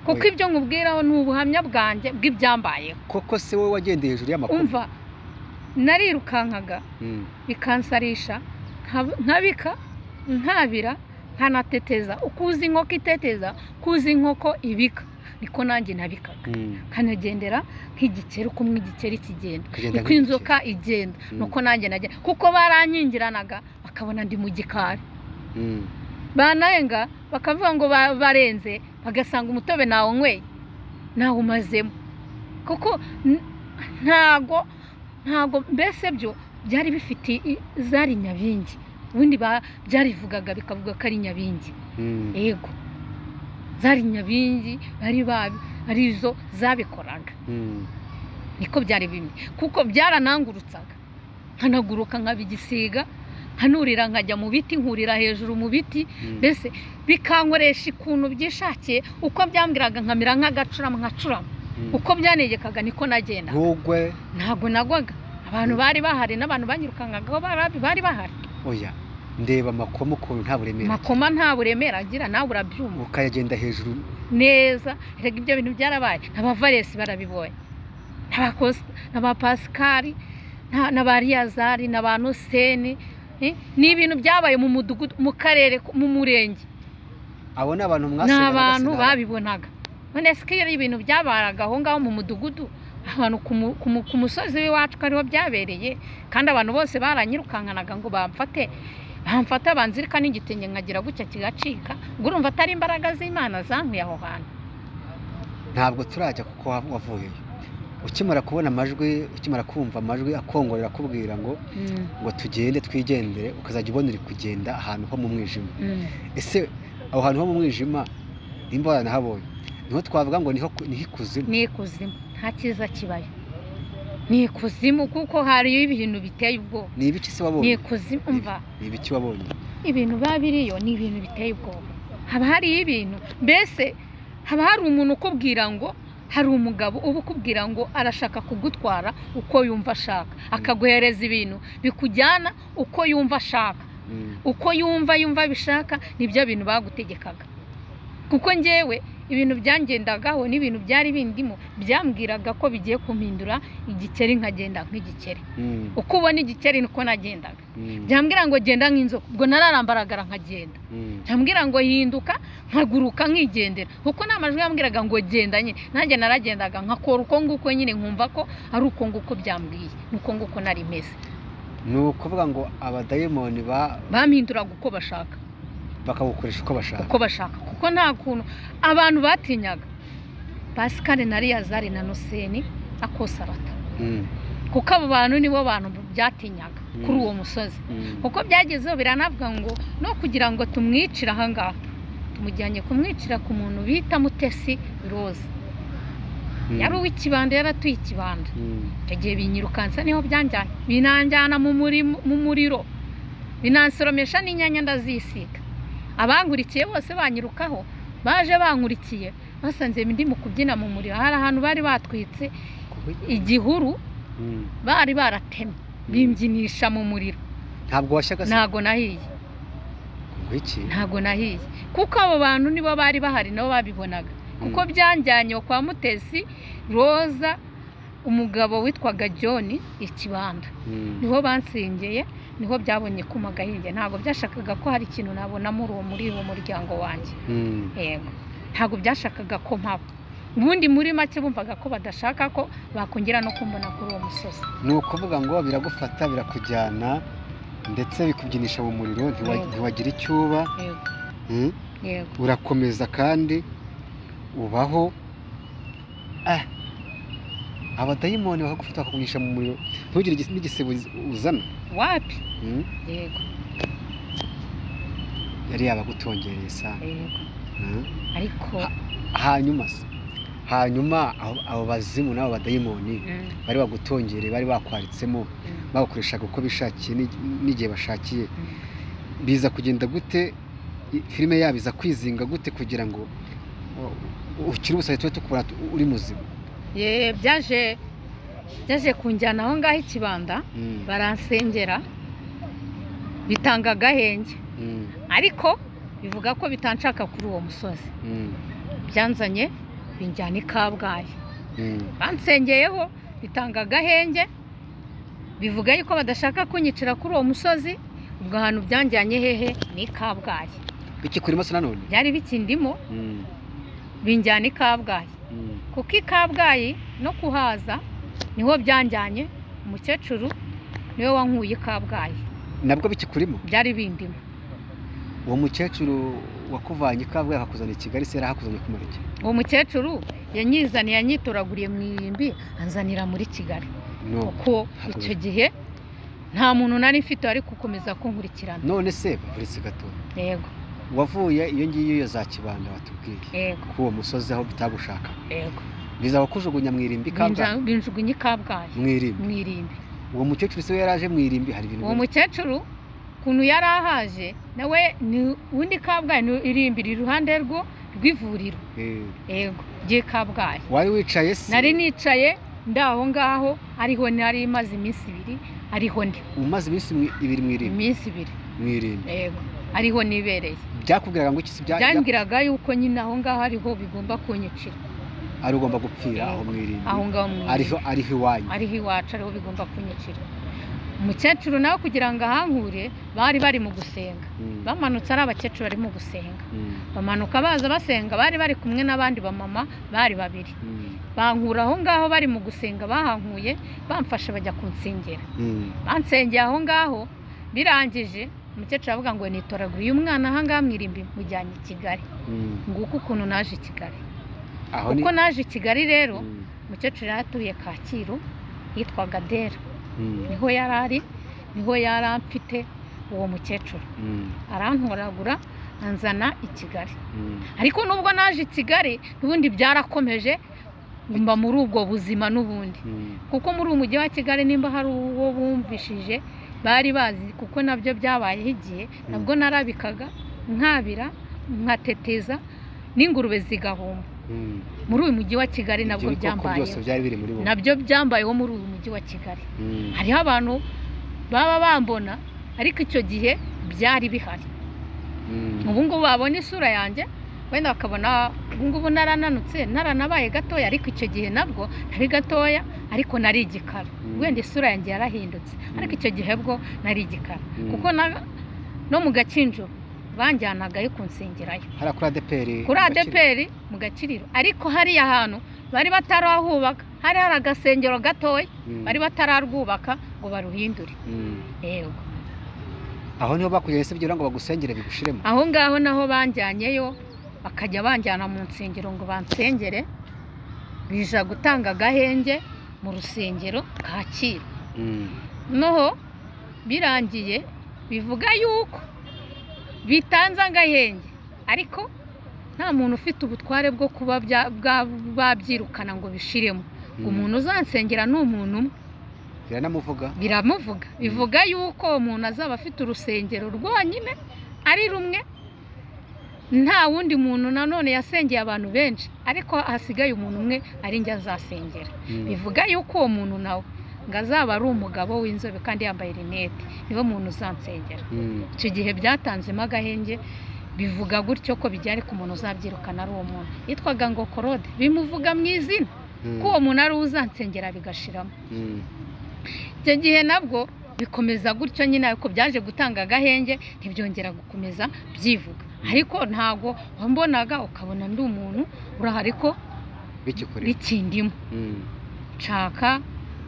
kuko Oya. ibyo nkubwiraho ni ubuhamya bwanjye bw'ibyambayeho koko se wowe wagendeye hejuru y'amakoma umva narirukankaga Mm, bikansarisha nkab- nkabika ntabira nkanateteza ukuzi inkoko iteteza kuzi inkoko ibika niko nanjye nabikaga mm. nkanagendera nk'igikeri uko igikeri kigenda Ukagenda niko inzoka igenda Mm. nuko nanjye nagenda kuko baranyingiranaga bakabona ndi mu gikari banayenga bakavuga ngo ba- barenze bagasanga umutobe nawunyweye nawumazemo kuko n- ntago ntago mbese byo byari bifite i- zari nyabingi ubundi ba- byarivugaga bikavuga ko ari nyabingi yego zari nyabingi bari babi ari zo zabikoraga niko byari bimwe kuko byaranangurutsaga nkanaguruka nkaba igisiga nkanurira nkajya mu biti nkurira hejuru mu biti mbese bikankoresha ikuntu byishakiye uko byambwiraga nkamera nk'agacurama nkacurama uko byanegekaga niko nagenda ntugwe ntabwo nagwaga abantu bari bahari n'abantu banyirukankagaho bari- bari bahari oya ndeba amakomo ukuntu nta buremere makoma nta buremere agira nawe urabyumva ukayagenda hejuru neza rega ibyo bintu byarabaye n'abavaresi barabibonye n'abakosi n'abapasikari nta- n'abariyazari n'abanoseni eh, ni ibintu byabaye mu mudugudu mu karere mu murenge abo ni abantu ni mwasenya abantu bagasenga. babibonaga none se ko iyo ibintu byabaraga aho ngaho mu mudugudu abantu ku mu- ku mu- ku musozi w'iwacu ko ariho byabereye kandi abantu bose baranyirukankanaga ngo bamfate bamfata banzirika n'igitenge nkagira gutya kigacika ngo urumva atari imbaraga z'imana zankuye aho hantu ntabwo turajya kuko wa- wavuyeyo ukimara kubona amajwi ukimara kumva amajwi akongorera akubwira ngo ngo tugende twigendere ukazajya ubona uri kugenda ahantu ho mu mwijima ese aho hantu ho mu mwijima nimba waranahabonye niho twavuga ngo niho ku- niho ikuzimu ni ikuzimu nta cyiza kibaye ni ikuzimu kuko hariyo ibintu biteye ubwoba ni ibiki se ni wabonye ikuzimu umva ni ibiki wabonye ibintu biba biriyo ni ibintu biteye ubwoba haba hariyo ibintu mbese haba hari umuntu ukubwira ngo hari umugabo uba ukubwira ngo arashaka kugutwara uko yumva ashaka akaguhereza ibintu bikujyana uko yumva ashaka Mm, uko yumva yumva abishaka nibyo bintu bagutegekaga kuko njyewe ibintu byangendagaho n'ibintu byari bindimo byambwiraga ko bigiye kumpindura igikeri nkagenda nk'igikeri mm, uko ubona igikeri niko nagendaga mm, byambwira ngo genda nk'inzoka ubwo nararambaragara nkagenda mm, byambwira ngo hinduka nkaguruka nkigendera kuko nta majwi yambwiraga ngo genda nyine nanjye naragendaga nkakora uko nguko nyine nkumva ko ari uko nguko byambwiye nuko nguko nari meze ni ukuvuga ngo abadayimoni ba- bampinduraga uko bashaka bakagukoresha uko bashaka uko bashaka kuko nta kuntu abantu batinyaga pasikari na riyazari na noseni akosarata Mm, kuko abo bantu nibo bantu byatinyaga kuri uwo musozi mm, kuko byagezeho biranavuga ngo no kugira ngo tumwicire ahangaha tumujyanye kumwicira ku muntu bita mutesi roza mm, yari uw'ikibanda yaratuye ikibanda mm, icyo gihe binyirukansa niho byanjyana binanjyana mu murimo- mu muriro binansoromesha n'inyanya ndazisiga abangurikiye bose banyirukaho baje bankurikiye basanze ndi mu kubyina mu muriro hari ahantu bari batwitse igihuru mm. bari baratemye bimbyinisha mu muriro ntabwo washyaga se ntago nahiye ngwiki ntago nahiye kuko abo bantu nibo bari bahari nabo babibonaga kuko byanjyanye kwa mutesi roza umugabo witwaga john ikibanda Mm, niho bansengeye niho byabonye kuma gahinge ntabwo byashakaga ko hari ikintu nabona muri uwo muri uwo muryango wanjye mm, yego ntabwo byashakaga ko mpaba ubundi muri make bumvaga ko badashaka ko bakongera no kumbona kuri uwo musozi ni ukuvuga ngo biragufata birakujyana ndetse bikubyinisha mu muriro ntiwa- Yego. ntiwagira icyo uba yego Mm, yego urakomeza kandi ubaho Ah, abadayimoni bakagufata bakakugurisha mu muriro ntugire igis- n'igisebo uz- uzana wapi Mm, yego yari yabagutongereye saa yego ariko hanyuma se hanyuma abo abo bazimu n'abo badayimoni mm, bari bagutongereye bari bakwaritsemo mm, bagukoreshaga uko bishakiye n'igi- n'igihe bashakiye mm. biza kugenda gute i- filime yabo iza kwizinga gute kugira ngo u- ukire ubusabe tube tukubona tu- uri muzima ye byaje byaje kunjyana aho ngaho ikibanda Mm, baransengera bitanga agahenge mm, ariko bivuga ko bitanshaka kuri uwo musozi mm, byanzanye binjyana i kabgayi mm, bansengeyeho bitanga agahenge bivuga yuko badashaka kunyicira kuri uwo musozi ubwo ahantu byanjyanye hehe ni i kabgayi iki kuri maso nanone byari bikindimo Mm, binjyana i kabgayi mm, kuko i kabgayi no kuhaza niho byanjyanye umukecuru niwe wankuye i kabgayi nabwo bikikurimo byari bindimo uwo mukecuru wakuvanye i kabgayi akakuzana i kigali se yarahakuzanye kumara iki uwo mukecuru yanyizaniye yanyitoraguriye mu irimbi anzanira muri kigali No. kuko icyo gihe nta muntu nari mfite wari gukomeza kunkurikirana none se uretse gato yego wavuye iyo ngiyo yo za kibanda watubwiye yego k'uwo musozi aho bitagushaka yego biza kukujugunya mu irimbi kabgayi Binja- binjugunye i kabgayi mu irimbi mu irimbi uwo mukecuru se we yari aje mu irimbi hari ibintu uwo biri- mukecuru ukuntu yari ahaje nawe ni undi kabgayi ni irimbiri iruhande rwo rw'ivuriro Eh, yego ry'i kabgayi wari wicaye se nari nicaye ndi aho ngaho ariho nari maze iminsi ibiri ariho ndi umaze iminsi mwi- ibiri mu irimbi iminsi ibiri mu irimbi yego ariho nibereye byakubwiraga ngo iki si bya- bya- byambwiraga yuko nyine aho ngaho ariho bigomba kunyicira ari ugomba gupfira aho mu aho irimbi ngaho mu ariho ariho iwanyu ariho iwacu ariho bigomba kunyicira umukecuru nawe kugira ngo ahankure bari bari mu gusenga Mm, bamanutse ari abakecuru bari mu gusenga mm, bamanuka baza basenga bari bari kumwe n'abandi bamama bari babiri mm, bankura aho ngaho bari mu gusenga bahankuye bamfashe bajya kunsengera mm. bansengeye aho ngaho birangije umukecuru aravuga ngo nitoragure uyu mwana aha ngaha mu irimbi mujyanye i kigali Mm. nguko ukuntu naje i kigali aho ni uko naje i kigali rero Mm, umukecuru yari atuye kacyiru yitwaga dera mm, niho yari ari niho yari amfite uwo mukecuru mm, arantoragura anzana i kigali mm. ariko nubwo naje i kigali n'ubundi byarakomeje mba muri ubwo buzima n'ubundi Mm, kuko muri uyu mujyi wa kigali nimba hari uwo bumvishije bari bazi kuko nabyo byabayeho igihe nabwo narabikaga nkabira nkateteza n'ingurube zigahumba mm. muri uyu mujyi wa kigali Ibyo nabwo bikoko byambayeho byose byari biri muri wowe nabyo byambayeho muri uyu mujyi wa kigali Mm, hariho abantu baba bambona ariko icyo gihe byari bihari mm, ubu ngubu babona isura yanjye wenda bakabona ubu ngubu narananutse naranabaye gatoya ariko icyo gihe nabwo nari gatoya ariko nari igikara Mm. wenda isura yanjye yarahindutse ariko icyo gihe bwo nari igikara mm. kuko na- no mu gakinjiro banjyanagayo kunsengerayo hariya kuri adeperi kuri adeperi mu gaciriro ariko hariya hantu bari batarahubaka hari hari agasengero gatoya bari batararwubaka ngo baruhindure yego aho niho bakujyanye se byera ngo bagusengere bigushiremo aho ngaho naho banjyanyeyo bakajya banjyana mu nsengero ngo bansengere bija gutanga agahenge mu rusengero kacyiru Mm, noho birangiye bivuga yuko bitanze agahenge ariko nta muntu ufite ubutware bwo kuba bya- bwa- babyirukana ngo bishiremo mm. umuntu uzansengera ni umuntu umwe biranamuvuga biramuvuga bivuga yuko umuntu azaba afite urusengero rwonyine ari rumwe nta wundi muntu nanone yasengeye abantu benshi ariko hasigaye umuntu umwe ari njye azasengera Mm, bivuga yuko uwo muntu nawe ngo azaba ari umugabo w'inzobe kandi yambaye rinete niwe muntu uzansengera mm. icyo gihe byatanzemo agahenge bivuga gutyo ko bijya ariko umuntu uzabyirukana ari uwo muntu yitwaga ngo korode bimuvuga mu izina Mm, ko uwo muntu ari we uzansengera bigashiramo mm, icyo gihe nabwo bikomeza gutyo nyine ariko byaje gutanga agahenge ntibyongera gukomeza byivuga ariko ntabwo wambonaga ukabona ndi umuntu uraha ariko bikikureba bikindimo Mm, nshaka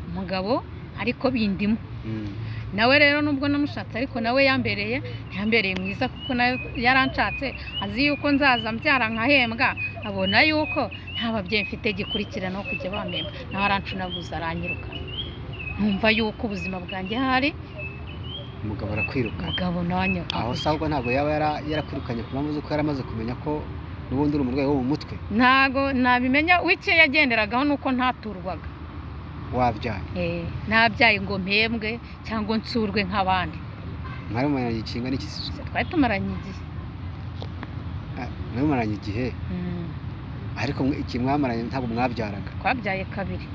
umugabo ariko bindimo mm, nawe rero nubwo namushatse ariko nawe yambereye ntiyambereye mwiza kuko nawe yaranshatse azi yuko nzaza mbyara nkahembwa abona yuko nta babyeyi mfite gikurikiranaho kujya bamemba nawe arancunaguza aranyiruka numva yuko ubuzima bwanjye hari umugabo arakwiruka umugabo nanjye aho se ahubwo ntabwo yaba yara- yarakwirukanye ku mpamvu z'uko yari amaze kumenya ko n'ubundi uri umurwayi wo mu mutwe ntago nabimenya w'icyo yagenderagaho ni uko ntaturwaga wabyaye Eh, ntabyaye ngo mpembwe cyangwa nsurwe nk'abandi mwari mumaranye ikinga n'ikisizo twari tumaranye igihe Ah, mwari mumaranye igihe Mm, ariko mwe- iki mwamaranye ntabwo mwabyaraga twabyaye kabiri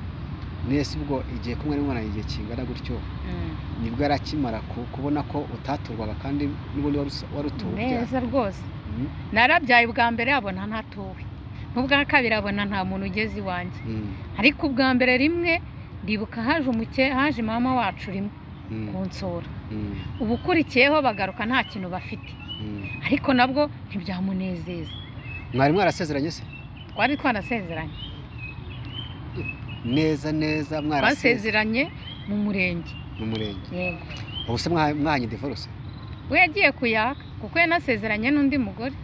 nese ubwo igihe kumwe mwari mumaranye igihe kingana gutyo Mm, nibwo arakimara ku- kubona ko utaturwaga kandi n'ubundi wari usa- wari utuwe ubyara. neza rwose Mm, narabyaye ubwa mbere abona ntatuwe n'ubwa kabiri abona nta muntu ugeze iwanjye mm, ariko ubwa mbere rimwe ndibuka haje umuke haje mama wacu rimwe mm, kunsura mm, ubukurikiyeho bagaruka nta kintu bafite mm. ariko nabwo ntibyamunezeza mwari mwarasezeranye se twari twanasezeranye neza neza mwarasezeranye basezeranye mu murenge mu murenge yego ubu se mwa- mwanye divorce we yagiye kuyaka kuko yanasezeranye n'undi mugore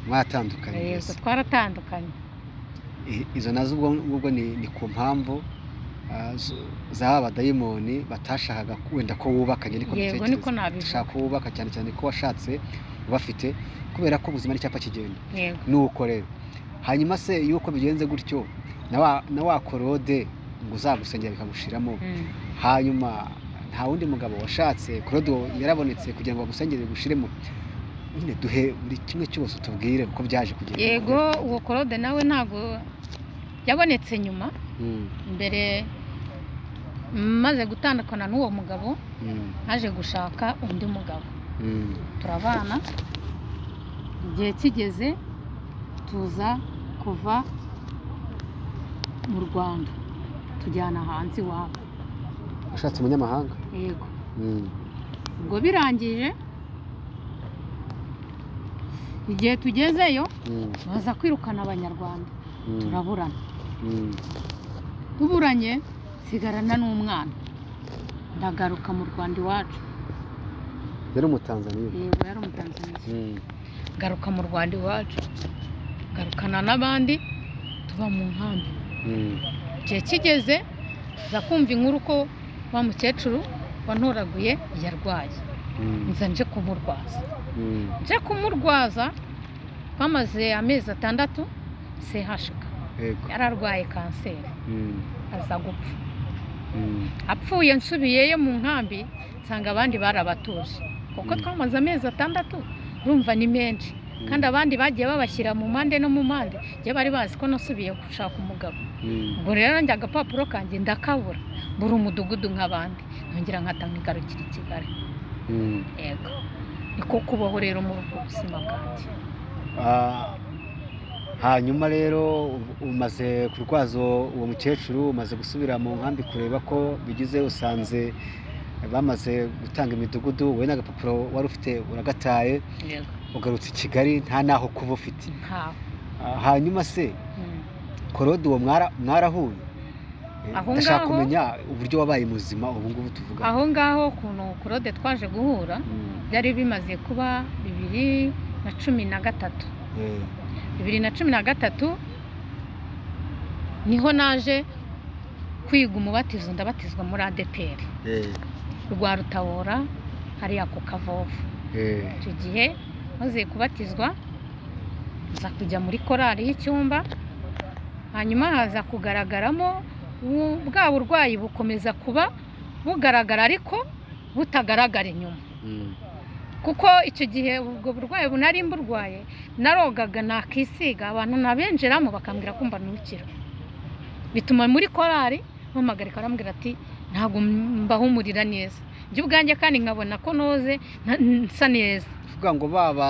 mwatandukanye yego mbese twaratandukanye I- izo nazo ubwo ubwo ni, ni ku mpamvu ah, zo- za abadayimoni batashakaga ku- wenda ko wubakanye niko yego mbitekereza. niko nabivuga dushaka ko wubaka cyane cyane ko washatse ubafite kubera ko ubuzima ari icyapa kigenda yego nuko rero hanyuma se yuko bigenze gutyo na wa- na wa korode ngo uzagusengera bikagushiramo Mm. hanyuma nta wundi mugabo washatse korodo yarabonetse kugira ngo agusengere gushiremo nyine duhe buri kimwe cyose utubwire uko byaje kugenda yego uwo korode nawe ntabwo yabonetse nyuma Mm, mbere maze gutandukana n'uwo mugabo mm, naje gushaka undi mugabo mm, turabana igihe kigeze tuza kuva mu rwanda tujyana hanze iwabo washatse umunyamahanga yego Mm, ubwo birangije igihe tugezeyo mm, baza kwirukana abanyarwanda mm, turaburana mm, tuburanye nsigarana n'umwana ndagaruka mu rwanda iwacu yari umutanzaniya yego yari umutanzaniya Mm, garuka mu rwanda iwacu garukana n'abandi tuba mu nkambi mm, igihe kigeze tuza kumva inkuru ko wa mukecuru wantoraguye yarwaye mm, nza nje kumurwaza mm, nje kumurwaza twamaze amezi atandatu sehashika yego yari arwaye kanseri Mm, aza gupfa mm. apfuye nsubiyeyo mu nkambi nsanga abandi barabatuje kuko Mm. twamaze amezi atandatu urumva ni menshi kandi abandi bagiye babashyira mu mpande no mu mpande njye bari bazi ko nasubiye gushaka umugabo ubwo rero njye agapapuro kanjye ndakabura mbura umudugudu nk'abandi nongera nkatanga igarukira i kigali yego niko kubaho rero muri ubwo buzima bwanjye Ah, hanyuma rero u- umaze kurwaza uwo mukecuru umaze gusubira mu nkambi kureba ko bigize usanze bamaze gutanga imidugudu wowe n'agapapuro wari ufite uragataye yego ugarutse i kigali nta n'aho kuba ufite nkaho Ah, hanyuma se Mm. korode uwo mwara- mwarahuye Eh, Aho ndashaka ngaho- kumenya uburyo wabaye muzima ubu ngubu tuvuga aho ngaho ukuntu kurode twaje guhura byari bimaze kuba bibiri na cumi na gatatu bibiri na cumi na gatatu niho naje kwiga umubatizo ndabatizwa muri ADPR rwa Rutabora hariya ku Kavovu icyo gihe maze kubatizwa nza kujya muri korari y'icyumba hanyuma haza kugaragaramo bu- bwa burwayi bukomeza kuba bugaragara ariko butagaragara inyuma kuko icyo gihe ubwo burwayi bunari mburwaye narogaga nakisiga abantu nabenjeramo bakambwira ko mbanukira bituma muri korari mpamagarika arambwira ati ntabwo mbahumurira neza ibyo ubwanjye kandi nkabona ko noze na- nsa neza kuvuga ngo baba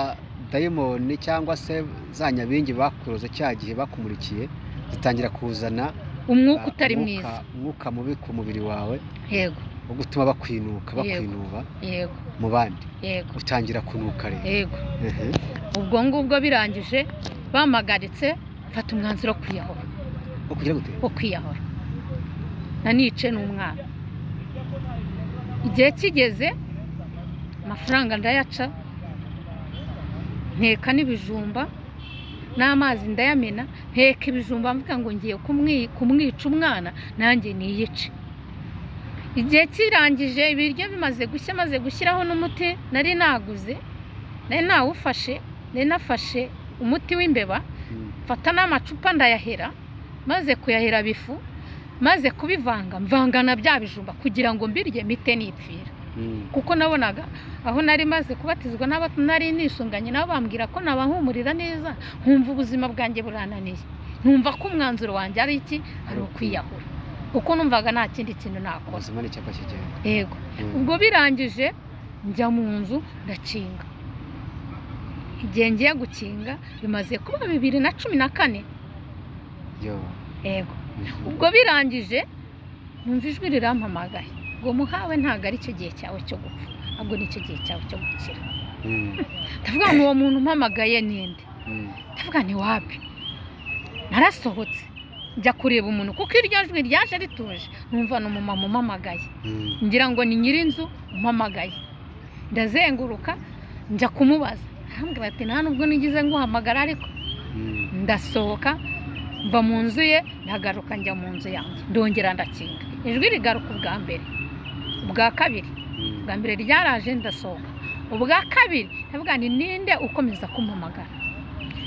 dayimoni cyangwa se za nyabingi bakuroze cya gihe bakumurikiye zitangira kuzana umwuka ah, utari umwuka- mwiza umwuka mubi ku mubiri wawe yego wo gutuma bakwinuka Yego. bakwinuba yego mu bandi yego utangira kunuka rero yego Ehe. ubwo ngubwo birangije bampagaritse mfata umwanzuro wo kwiyahura Wo kugira gute wo kwiyahura na nice n'umwana igihe kigeze amafaranga ndayaca nteka n'ibijumba n'amazi ndayamena nteka ibijumba mvuga ngo ngiye kumwi- kumwica umwana nanjye niyice igihe kirangije ibiryo bimaze gushya maze gushyiraho n'umuti nari naguze nari nawufashe nari nafashe umuti w'imbeba Mm. mfata n'amacupa ndayahera maze kuyahera bifu maze kubivanga mvangana bya bijumba kugira ngo mbirye mite nipfira Mm. kuko nabonaga aho nari maze kubatizwa n'aba nari nisunganye nabo bambwira ko nabahumurira neza nkumva ubuzima bwanjye burananiye numva ko umwanzuro wanjye ari iki ari ukwiyahura kuko numvaga nta kindi kintu nakora ubuzima ni icyapa kigenda yego Mm. ubwo birangije njya mu nzu ndakinga igihe ngiye gukinga bimaze kuba bibiri na cumi na kane Yo. yego Mhm. ubwo birangije numva ijwi rirampamagaye ngo muhawe ntabwo ari cyo gihe cyawe cyo gupfa ahubwo ni cyo gihe cyawe cyo gukira Mm. ndavuga ngo uwo muntu umpamagaye ninde Mm. ndavuga ni wapi narasohotse njya kureba umuntu kuko iryo jwi ryaje rituje numva ni umumama umamagaye Mm. ngira ngo ni nyir'inzu umpamagaye ndazenguruka njya kumubaza arambwira ati nta nubwo nigize nguhamagara ariko Mm. ndasohoka mva mu nzu ye ndagaruka njya mu nzu yanjye ndongera ndakinga ijwi rigaruka ubwa mbere ubwa kabiri Mm. ubwa mbere ryaraje ndasohoka ubwa kabiri ndavuga ni ninde ukomeza kumpamagara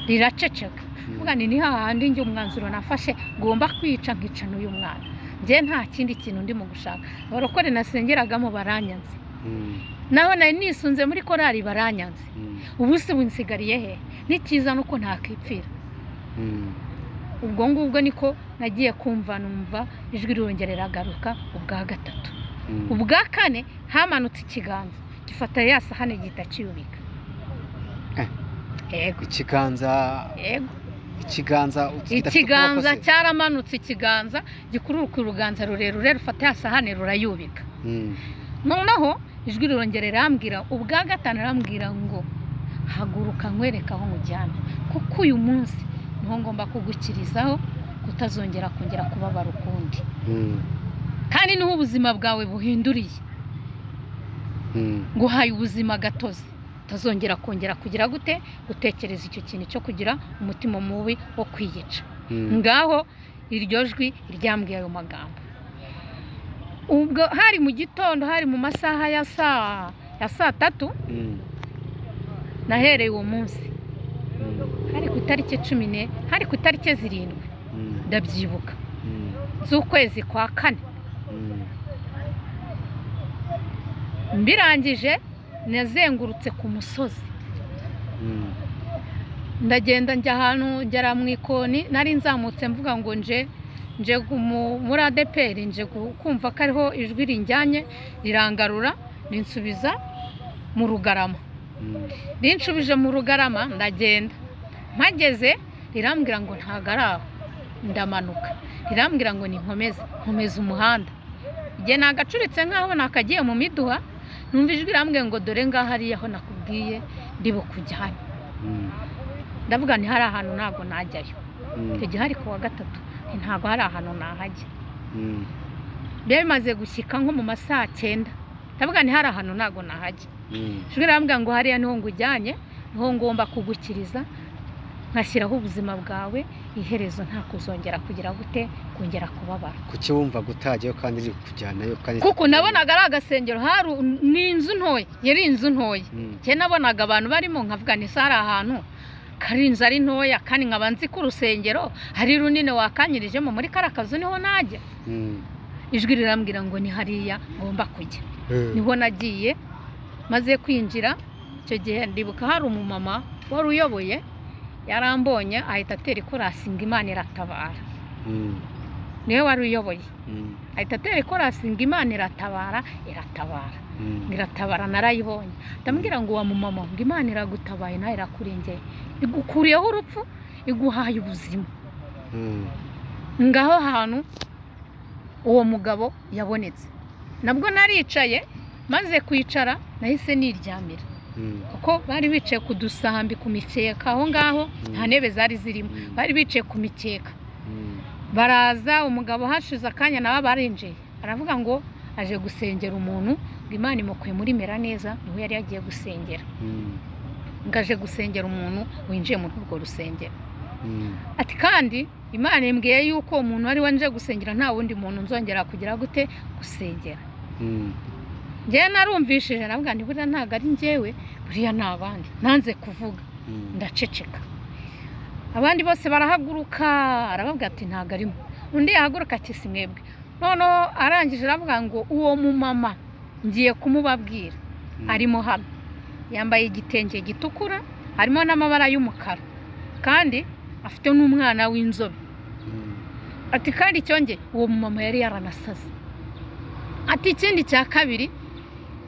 riraceceka mvuga ni ni hahandi njye umwanzuro nafashe ngomba kwica nkicana uyu mwana njye nta kindi kintu ndimo gushaka abarokore nasengeragamo baranyanze Mm. naho nari nisunze muri korari baranyanze Mm. ubu se winsigariye he n'ikiza nuko ntakipfira Mm. ubwo ngubwo niko nagiye kumva numva ijwi rirongera riragaruka ubwa gatatu Mm. ubwa kane hamanutse ikiganza gifata ya sahani gihita kiyubika Eh. yego ikiganza yego ikiganza kidafite ikiganza ukuboko se? cyaramanutse ikiganza gikururuka uruganza rurerure rufata ya sahani rurayubika Mm. noneho ijwi rirongera rirambwira ubwa gatanu arambwira ngo haguruka nkwereka aho nkujyana kuko uyu munsi niho ngomba kugukirizaho kutazongera kongera kubabara ukundi Mm. kandi niho ubuzima bwawe buhinduriye Mm. nguhaye ubuzima gatozi utazongera kongera kugira gute gutekereza icyo kintu cyo kugira umutima mubi wo kwiyica Mm. ngaho iryo jwi ryambwiye ayo magambo ubwo hari mu gitondo hari mu masaha ya saa ya saa tatu Mm. nahereye uwo munsi Mm. hari ku itariki cumi ne hari ku itariki zirindwi Mm. ndabyibuka Mm. z'ukwezi kwa kane Mm. mbirangije nazengurutse ku musozi Mm. ndagenda njya ahantu ngera mu ikoni nari nzamutse mvuga ngo nje nje gumu- muri adeperi nje gu- kumva ko ariho ijwi rinjyanye rirangarura rinsubiza mu rugarama Mm. rinshubije mu rugarama ndagenda mpageze rirambwira ngo ntago ari aho ndamanuka rirambwira ngo ninkomeze nkomeza umuhanda igihe nagacuritse nkaho nakagiye mu miduha numva ijwi rirambwira ngo dore ngaho ari aho nakubwiye ndi bukujyane Mm. ndavuga nti hari ahantu ntabwo najyayo Mm. icyo gihe hari ku wa gatatu nti ntabwo hari ahantu nahajya Mm. biba bimaze gushyika nko mu ma saa cyenda ndavuga nti hari ahantu ntabwo nahajya Mm. ijwi rirambwira ngo hariya niho ngujyanye niho ngomba kugukiriza nkashyiraho ubuzima bwawe iherezo nta kuzongera kugira gute kongera kubabara kuki wumva gutajyayo kandi riri kujyanayo kandi kuko nabonaga ari agasengero hari ni inzu ntoya yari inzu ntoya Mm. njye nabonaga abantu barimo nkavuga ni sare ahantu kari inzu ari ntoya kandi nkaba nzi ko urusengero hari runini wakanyirijemo muri kariya kazu niho najya Mm. ijwi rirambwira ngo ni hariya ngomba kujya Eh. niho nagiye maze kwinjira icyo gihe ndibuka hari umumama wari uyoboye yarambonye ahita atera ikorasi ngo imana iratabara Mm. niwe wari uyoboye Mm. ahita atera ikorasi ngo imana iratabara iratabara Mm. ngo iratabara narayibonye ndamubwira ngo wa mumama ngo imana iragutabaye nawe irakurengeye igukuriyeho urupfu iguhaye ubuzima Mm. ngaho hantu uwo mugabo yabonetse nabwo naricaye maze kwicara nahise niryamira Mm. kuko bari bicaye ku dusambi ku mikeka aho ngaho nta ntebe zari zirimo Mm. bari bicaye ku mikeka Mm. baraza umugabo hashize akanya nabo barinjiye aravuga ngo aje gusengera umuntu ngo imana imukuye muri meraneza niho yari yagiye gusengera Mm. ngo aje gusengera umuntu winjiye muri urwo rusengero Mm. ati kandi imana imbwiye yuko umuntu wari wanje gusengera nta wundi muntu nzongera kugira gute gusengera Mm. njyewe narumvishije navuga nti buriya ntabwo ari njyewe buriya ni abandi nanze kuvuga Mm. ndaceceka abandi bose barahaguruka arababwira ati ntabwo arimo undi yahaguruka ati si mwebwe noneho arangije aravuga ngo uwo mumama ngiye kumubabwira Mm. arimo hano yambaye igitenge gitukura harimo n'amabara y'umukara kandi afite n'umwana w'inzobe Mm. ati kandi cyongeye uwo mumama yari yaranasaze ati ikindi cya kabiri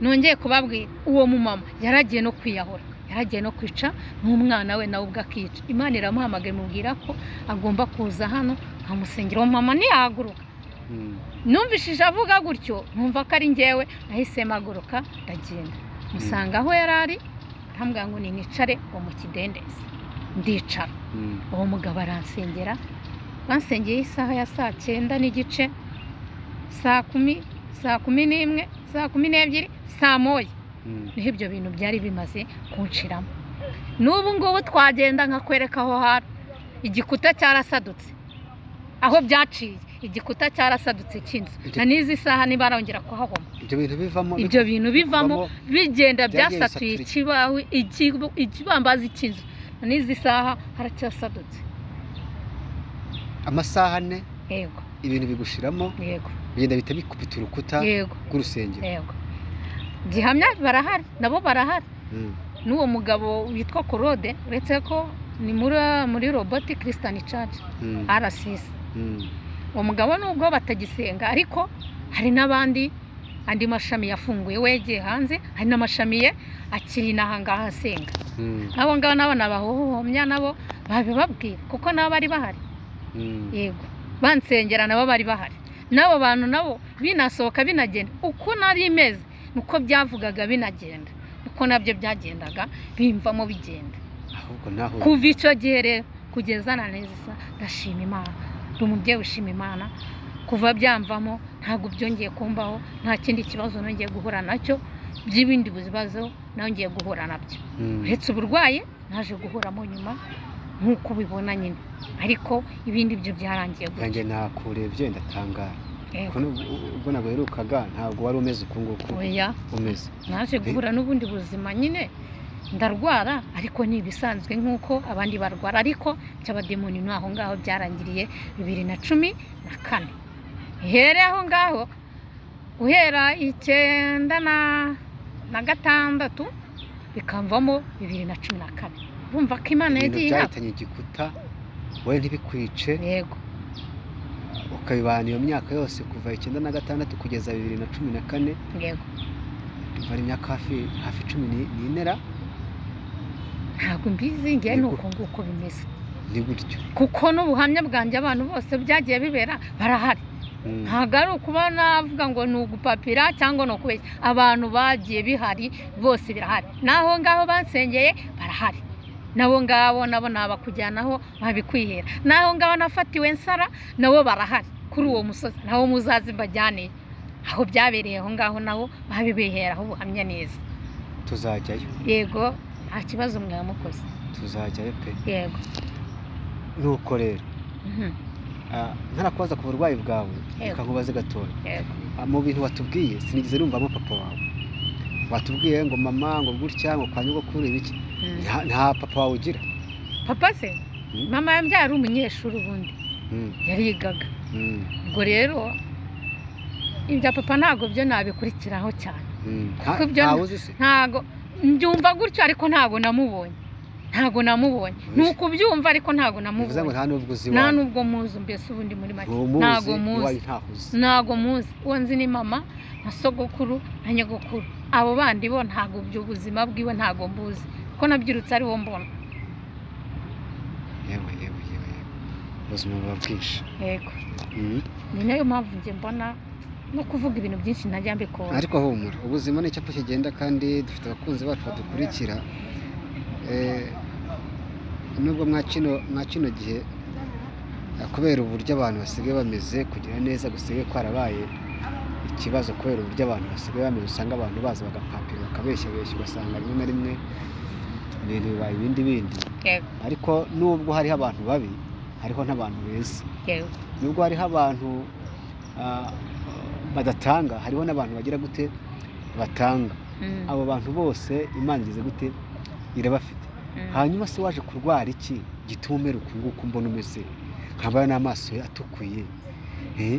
nongeye kubabwira uwo mumama yaragiye no kwiyahura yaragiye no kwica n'umwana we nawe ubwo akica imana iramuhamagaye imubwira ko agomba kuza hano nkamusengera uwo mama ntiyahaguruka Mm. numvishije avuga gutyo numva ko ari njyewe nahise mpaguruka ndagenda musanga aho yari ari arambwira ngo ni nicare uwo mu kidendezi ndicara Mm. uwo mugabo aransengera bansengeye isaha ya saa cyenda n'igice saa kumi saa kumi n'imwe saa kumi n'ebyiri saa moya Mm. niho ibyo bintu byari bimaze kunshiramo n'ubu ngubu twagenda nkakwereka aho hari igikuta cyarasadutse aho byaciye igikuta cyarasadutse cy'inzu Iki- na n'izi saha ntibarongera kuhabona ibyo bintu bivamo ibyo bintu bivamo bigenda byagiye byasatuye bisaturika. ikibaho ikibu- ikibambazi cy'inzu na n'izi saha haracyasadutse amasaha ane yego ibintu bigushiramo yego bigenda bihita bikubita urukuta yego rw'urusengero yego gihamya barahari nabo barahari Mm. n'uwo mugabo witwa korode uretse ko ni muri muri roboti kirisitani caci Mm. arasisi Mm. uwo mugabo nubwo batagisenga ariko hari n'abandi andi mashami yafunguye we yagiye hanze hari n'amashami ye akiri n'ahangaha asenga Mm. abo ngabo nabo nabahohomya nabo babibabwira kuko nabo bari bahari Mm. yego bansengera nabo bari bahari n'abo bantu nabo binasohoka binagenda uko nari imeze nuko byavugaga binagenda uko nabyo byagendaga bimvamo bigenda ahubwo naho kuva icyo gihe rero kugeza na neza isa ndashima imana ndi umubyeyi ushima imana kuva byamvamo ntabwo byongeye kumbaho nta kindi kibazo nongeye guhura nacyo by'ibindi bibazo nongeye guhura nabyo Mm. uretse uburwayi naje guhuramo nyuma nk'uko ubibona nyine ariko ibindi byo byarangiye nanjye gutya nakurebye ndatangara Yego. kuko n'ubwo- ubwo nabwo herukaga ntabwo wari umeze uku nguku oya umeze naje guhura n'ubundi buzima nyine ndarwara ariko ni ibisanzwe nk'uko abandi barwara ariko icy'abademoni ni aho ngaho byarangiriye bibiri na cumi na kane uhereye aho ngaho guhera icyenda na na gatandatu bikamvamo bibiri na cumi na kane urumva ko imana ibintu yagiye inama byahitanye igikuta wowe ntibikwice yego ukabibana iyo myaka yose kuva icyenda na gatandatu kugeza bibiri na cumi na kane yego umva ari imyaka hafi hafi cumi ni- n'inera ntabwo mbizi ngewe ni Yego. uko nguko bimeze ni gutyo kuko n'ubuhamya bwanjye abantu bose byagiye bibera barahari Mm. ntabwo ari ukuba navuga ngo ni ugupapira cyangwa ni ukubeshya abantu bagiye bihari bose birahari n'aho ngaho basengeye barahari nabo ngabo nabo nabakujyanaho babikwihera n'aho ngaho nafatiwe nsara nabo barahari kuri uwo musozi nabo muzazi mbajyaneye aho byabereye aho ngaho nabo babibiheraho ubuhamya neza tuzajyayo yego nta kibazo mwamukoze tuzajyayo pe yego nuko rero Mhm. ah, ntarakubaza ku burwayi bwawe Yego. reka nkubaze gatoya yego Ah, mu bintu watubwiye sinigeze numvamo papa wawe watubwiye ngo mama ngo gutya ngo kwa nyogokuru ibiki Mhm. nta nta papa wawe ugira papa se mama yambyara ari umunyeshuri ubundi Mm, yarigaga mm, ubwo rero ibya papa ntabwo byo nabikurikiraho cyane mm. Nta- Kuko ibyo ntawe uzi se ntabwo mbyumva gutyo ariko ntabwo namubonye ntabwo namubonye ni ukubyumva ariko ntabwo bivuze ngo namubonye nta n'ubwo uzi nta iwawe nubwo muzi mbese ubundi muri make ntago ntabwo muzi muzi ntaho uzi ntabwo muzi uwo nzi ni mama na sogokuru na nyogokuru abo bandi bo ntabwo ubuzima bwiwe ntabwo mbuzi kuko nabyirutse ariwo mbona yewe yewe yewe yewe. ubuzima buba bwinshi yego Mm. ni nayo mpamvu njye mbona no kuvuga ibintu byinshi ntajya mbikora ariko humura ubuzima ni icyapa kigenda kandi dufite abakunzi bacu badukurikira Eh, nubwo mwa kino mwa kino gihe eh, kubera uburyo abantu basigaye bameze kugira neza gusigaye kwarabaye ikibazo kubera uburyo abantu basigaye bameze usanga abantu baza bagapapira bakabeshya beshya ugasanga rimwe na rimwe ibintu bibaye ibindi bindi yego ariko nubwo hariho abantu babi hariho n'abantu beza yego nubwo hariho abantu ah, badatanga hariho n'abantu bagira gute batanga Mm, abo bantu bose imana igeze gute irabafite mm. hanyuma se waje kurwara iki gituma umera uku nguku mbona umeze nkaba n'amaso ye atukuye Eh?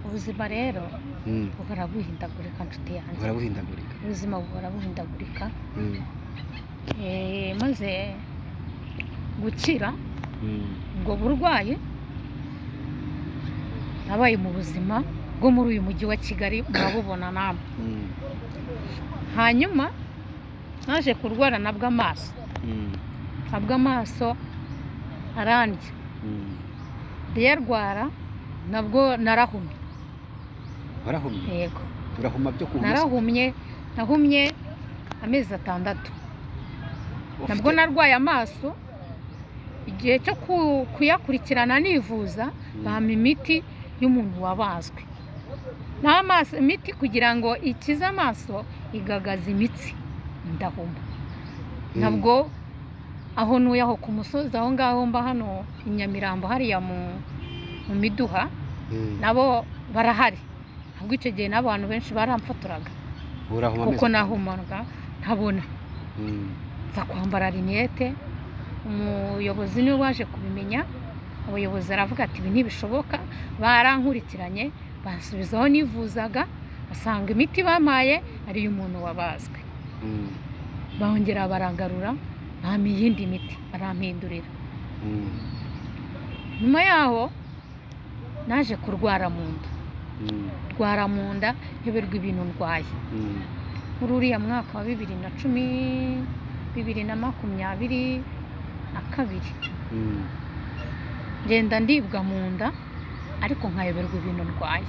ubuzima rero Mm. buhora buhindagurika nshuti yanjye buhora buhindagurika ubuzima buhora buhindagurika Mm. Eh, maze gukira Mm. ubwo burwayi nabaye mu buzima bwo muri uyu mujyi wa kigali murabubona namwe Mm. hanyuma naje kurwara na bw'amaso Mm. na bw'amaso arandya Mm. ndiyarwara nabwo narahumye warahumye yego urahuma byo kuhuma se? narahumye nahumye amezi atandatu nabwo Ufite- narwaye amaso igihe cyo ku- kuyakurikirana nivuza bampa imiti y'umuntu wabazwe n'amaso imiti kugira ngo ikize amaso igagaza imitsi ndahuma nabwo aho ntuye aho ku musozi aho ngaho mba hano i nyamirambo hariya mu mu miduha nabo barahari ahubwo icyo gihe n'abantu benshi baramfotoraga kuko nahumaga ntabona nza kwambara rinete umuyobozi niwe waje kubimenya abayobozi aravuga ati ibi ntibishoboka barankurikiranye bansubizaho nivuzaga basanga imiti bampaye ari iy'umuntu wabazwe bongera baragarura bampa iyindi miti barampindurira nyuma yaho naje kurwara mu nda rwara mu nda nyoberwa ibintu ndwaye muri uriya mwaka wa bibiri na cumi bibiri na makumyabiri na kabiri ngenda ndibwa mu nda ariko nkayoberwa ibintu ndwaye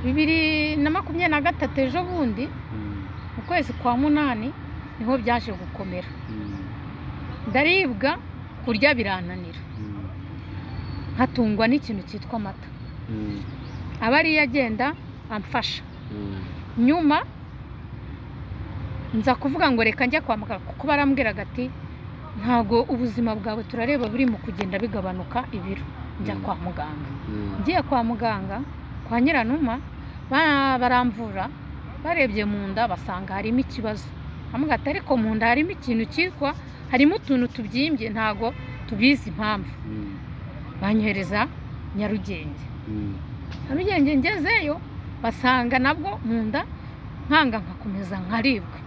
bibiri na makumyabiri na gatatu ejo bundi mu kwezi kwa munani niho byaje gukomera ndaribwa kurya birananira nkatungwa n'ikintu cyitwa amata aba ariyo agenda amfasha nyuma nza kuvuga ngo reka njya kwa muganga kuko barambwiraga ati ntabwo ubuzima bwawe turareba buri mu kugenda bigabanuka ibiro njya kwa muganga ngiye kwa muganga kwa nyiranuma ba- baramvura barebye mu nda basanga harimo ikibazo bamubwira ati ariko mu nda harimo ikintu cyitwa harimo utuntu tubyimbye ntabwo tubizi impamvu banyohereza nyarugenge nyarugenge ngezeyo basanga nabwo mu nda nkanga nkakomeza nkaribwa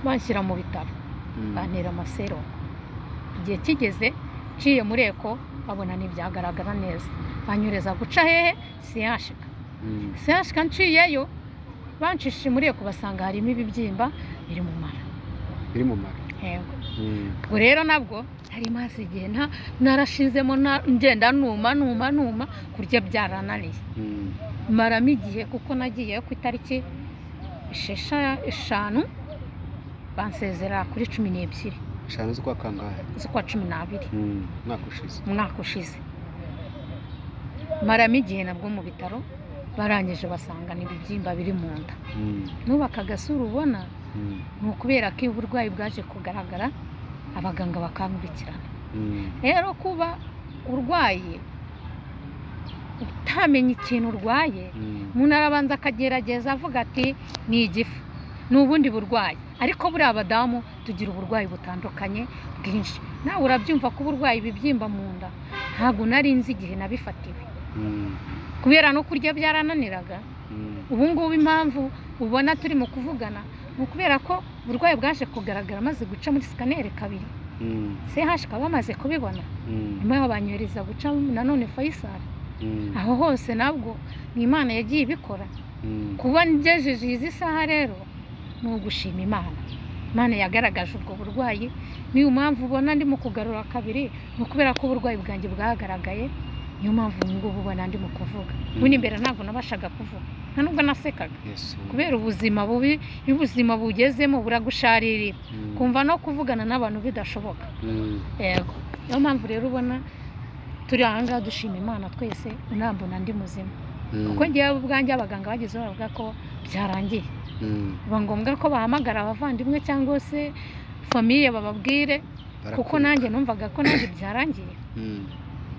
banshyira mu bitaro bantera amasero igihe kigeze nciye muri eko babona ntibyagaragara neza banyohereza guca hehe siyashika siyashika nciyeyo bancishe muri eko basanga harimo ibibyimba biri mu mara biri mu mara yego ubwo rero nabwo nari maze igihe nta- narashizemo na- ngenda numa numa numa kurya byarananiye maramo igihe kuko nagiye ku itariki eshesha eshanu bansezera kuri cumi n'ebyiri eshanu z'ukwa kangahe z'ukwa cumi n'abiri umwaka ushize umwaka ushize maramo igihe nabwo mu bitaro barangije basanga n'ibibyimba biri mu nda nubaka agasura ubona ni ukubera ko iyo uburwayi bwaje kugaragara abaganga bakankurikirana rero kuba urwaye utamenya ikintu urwaye umuntu arabanza akagerageza avuga ati ni igifu ni ubundi burwayi ariko buriya abadamu tugira uburwayi butandukanye bwinshi nawe urabyumva ko uburwayi ibibyimba mu nda ntabwo nari nzi igihe nabifatiwe kubera no kurya byarananiraga ubu ngubu impamvu ubona turi mu kuvugana ni ukubera ko uburwayi bwaje kugaragara maze guca muri sikaneri kabiri sehashika bamaze kubibona nyuma yaho banyohereza guca nanone fayisari aho hose nabwo ni imana yagiye ibikora kuba ngejeje izi saha rero ni ugushima imana imana yagaragaje ubwo burwayi niyo mpamvu ubona ndimo kugarura kabiri ni ukubera ko uburwayi bwanjye bwagaragaye niyo mpamvu ubu ngubu ubona ndimo kuvuga bundi imbere ntabwo nabashaga kuvuga nta nubwo nasekaga kubera ubuzima bubi iyo ubuzima bugezemo buragusharirira kumva no kuvugana n'abantu bidashoboka yego niyo mpamvu rero ubona turi aha ngaha dushima imana twese unambona ndi muzima kuko ngewe ubwanjye abaganga bageze bavuga ko byarangiye biba ngombwa ko bahamagara abavandimwe cyangwa se famiye bababwire kuko nanjye numvaga ko nanjye byarangiye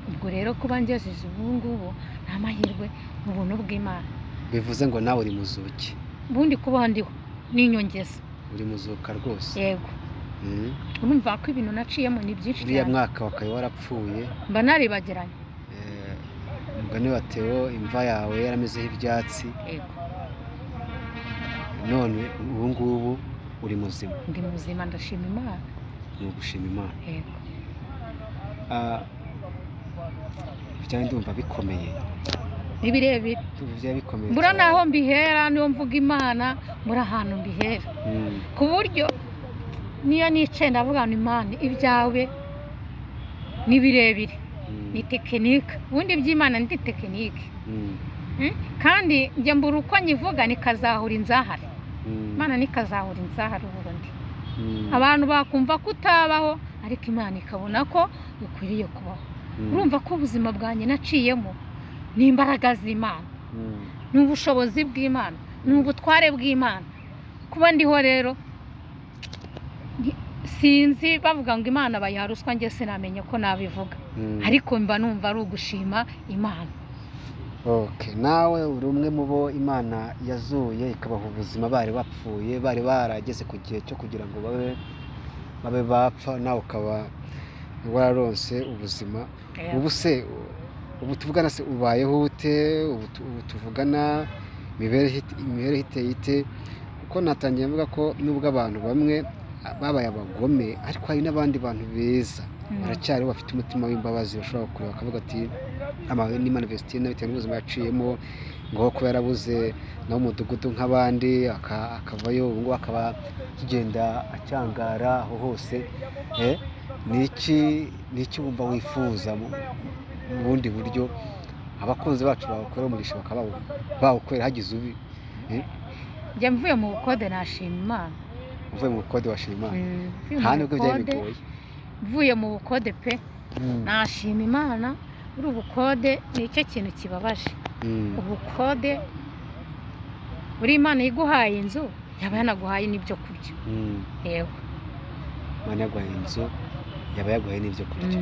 ubwo rero kuba ngejeje ubu ngubu ni amahirwe mu buntu bw'imana bivuze ngo nawe uri muzuki ubundi kubaho ndiho ni inyongeza uri muzuka rwose yego Mm. urumva ko ibintu naciyemo ni byinshi uriya cyane mwaka wakabaye warapfuye mba naribagiranye Eh, umugani wa Theo imva yawe yaramezeho ibyatsi yego none ubu ngubu uri muzima ndi muzima ndashima imana ni ugushima imana yego Ah, byawe ndumva bikomeye ni birebire ndumva byaba bikomeye mbura cyane. naho mbihera niyo mvuga imana mbura ahantu mbihera Mm, ku buryo niyo nicaye ndavuga ngo imana ibyawe ni birebire mm, ni tekinike ubundi iby'imana ni tekinike mm, Mm? kandi njye mbura uko nyivuga nikazahura inzahare mm, imana nikazahura inzahare ubundi abantu bakumva ko utabaho ariko imana ikabona ko ukwiriye kubaho urumva ko ubuzima bwanjye naciyemo ni imbaraga z'imana ni ubushobozi bw'imana ni ubutware bw'imana kuba ndiho rero ni- sinzi bavuga ngo imana bayiha ruswa njye sinamenye ko nabivuga ariko mba numva ari ugushima imana Okay. nawe uri umwe mu bo imana yazuye ikabaha ubuzima bari bapfuye bari barageze ku gihe cyo kugira ngo babe babe bapfa nawe ukaba wararonse ubuzima ubu se ubu tuvugana se ubayeho ute ubu tu- ubu tuvugana imibereho it- imibereho iteye ite kuko natangiye mvuga ko nubwo abantu bamwe ah, babaye abagome ariko hari n'abandi bantu beza Mm. baracyari bafite umutima w'imbabazi bashobora kureba bakavuga ati amahoro ni manivesitine bitewe n'ubuzima yaciyemo ngo kuba yarabuze nawe umudugudu nk'abandi aka- akavayo ubu ngubu akaba akigenda acyangara aho hose Eh, ni iki ni iki wumva wifuza mu mu bundi buryo abakunzi bacu babakorera umugisha bakaba bawu- bawukorera hagize ubi njye mvuye mu bukode nashima imana uvuye mu bukode washima imana Mm, mvuye mu nta nubwo byari bukode, bigoye mvuye mu bukode pe Mm, nashima imana uri ubukode ni cyo kintu kibabaje mm, ubukode buri imana iguhaye inzu yaba yanaguhaye n'ibyo kurya mm. yewe imana yaguhaye inzu yaba yaguhaye n'ibyo kurya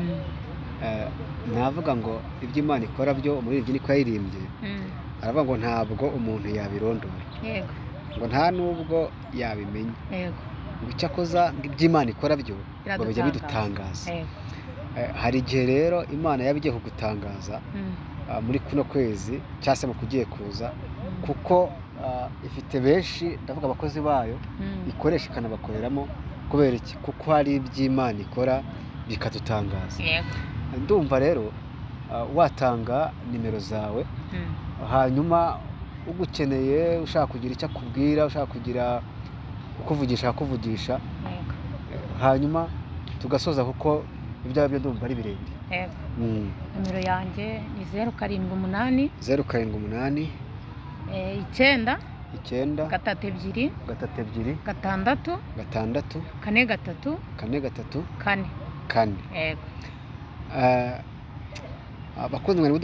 Eh, navuga ngo ibyo imana ikora byo umuririmbyi niko yayirimbye Mm, aravuga ngo ntabwo umuntu yabirondora yego ngo nta n'ubwo yabimenya yego ngo icyo akoza ngo ibyo imana ikora byo ngo bijya biradutangaza bidutangaza Yego, Eh, hari igihe rero imana yaba igiye kugutangaza mm, ah, muri kuno kwezi cyangwa se mu kugiye kuza mm, kuko ah, ifite benshi ndavuga abakozi bayo mm, ikoresha ikanabakoreramo kubera iki kuko hari iby'imana ikora bikadutangaza yego, ndumva rero ah, watanga nimero zawe mm, hanyuma ugukeneye ushaka kugira icyo akubwira ushaka kugira ukuvugisha akakuvugisha yego, hanyuma tugasoza kuko ibyo ari byo ndumva ari birebire yego. nimero yanjye ni zeru karindwi umunani zeru karindwi umunani eh, icyenda icyenda gatatu ebyiri gatatu ebyiri gatandatu gatandatu kane gatatu kane gatatu kane kane yego Eh, abakunzi mwari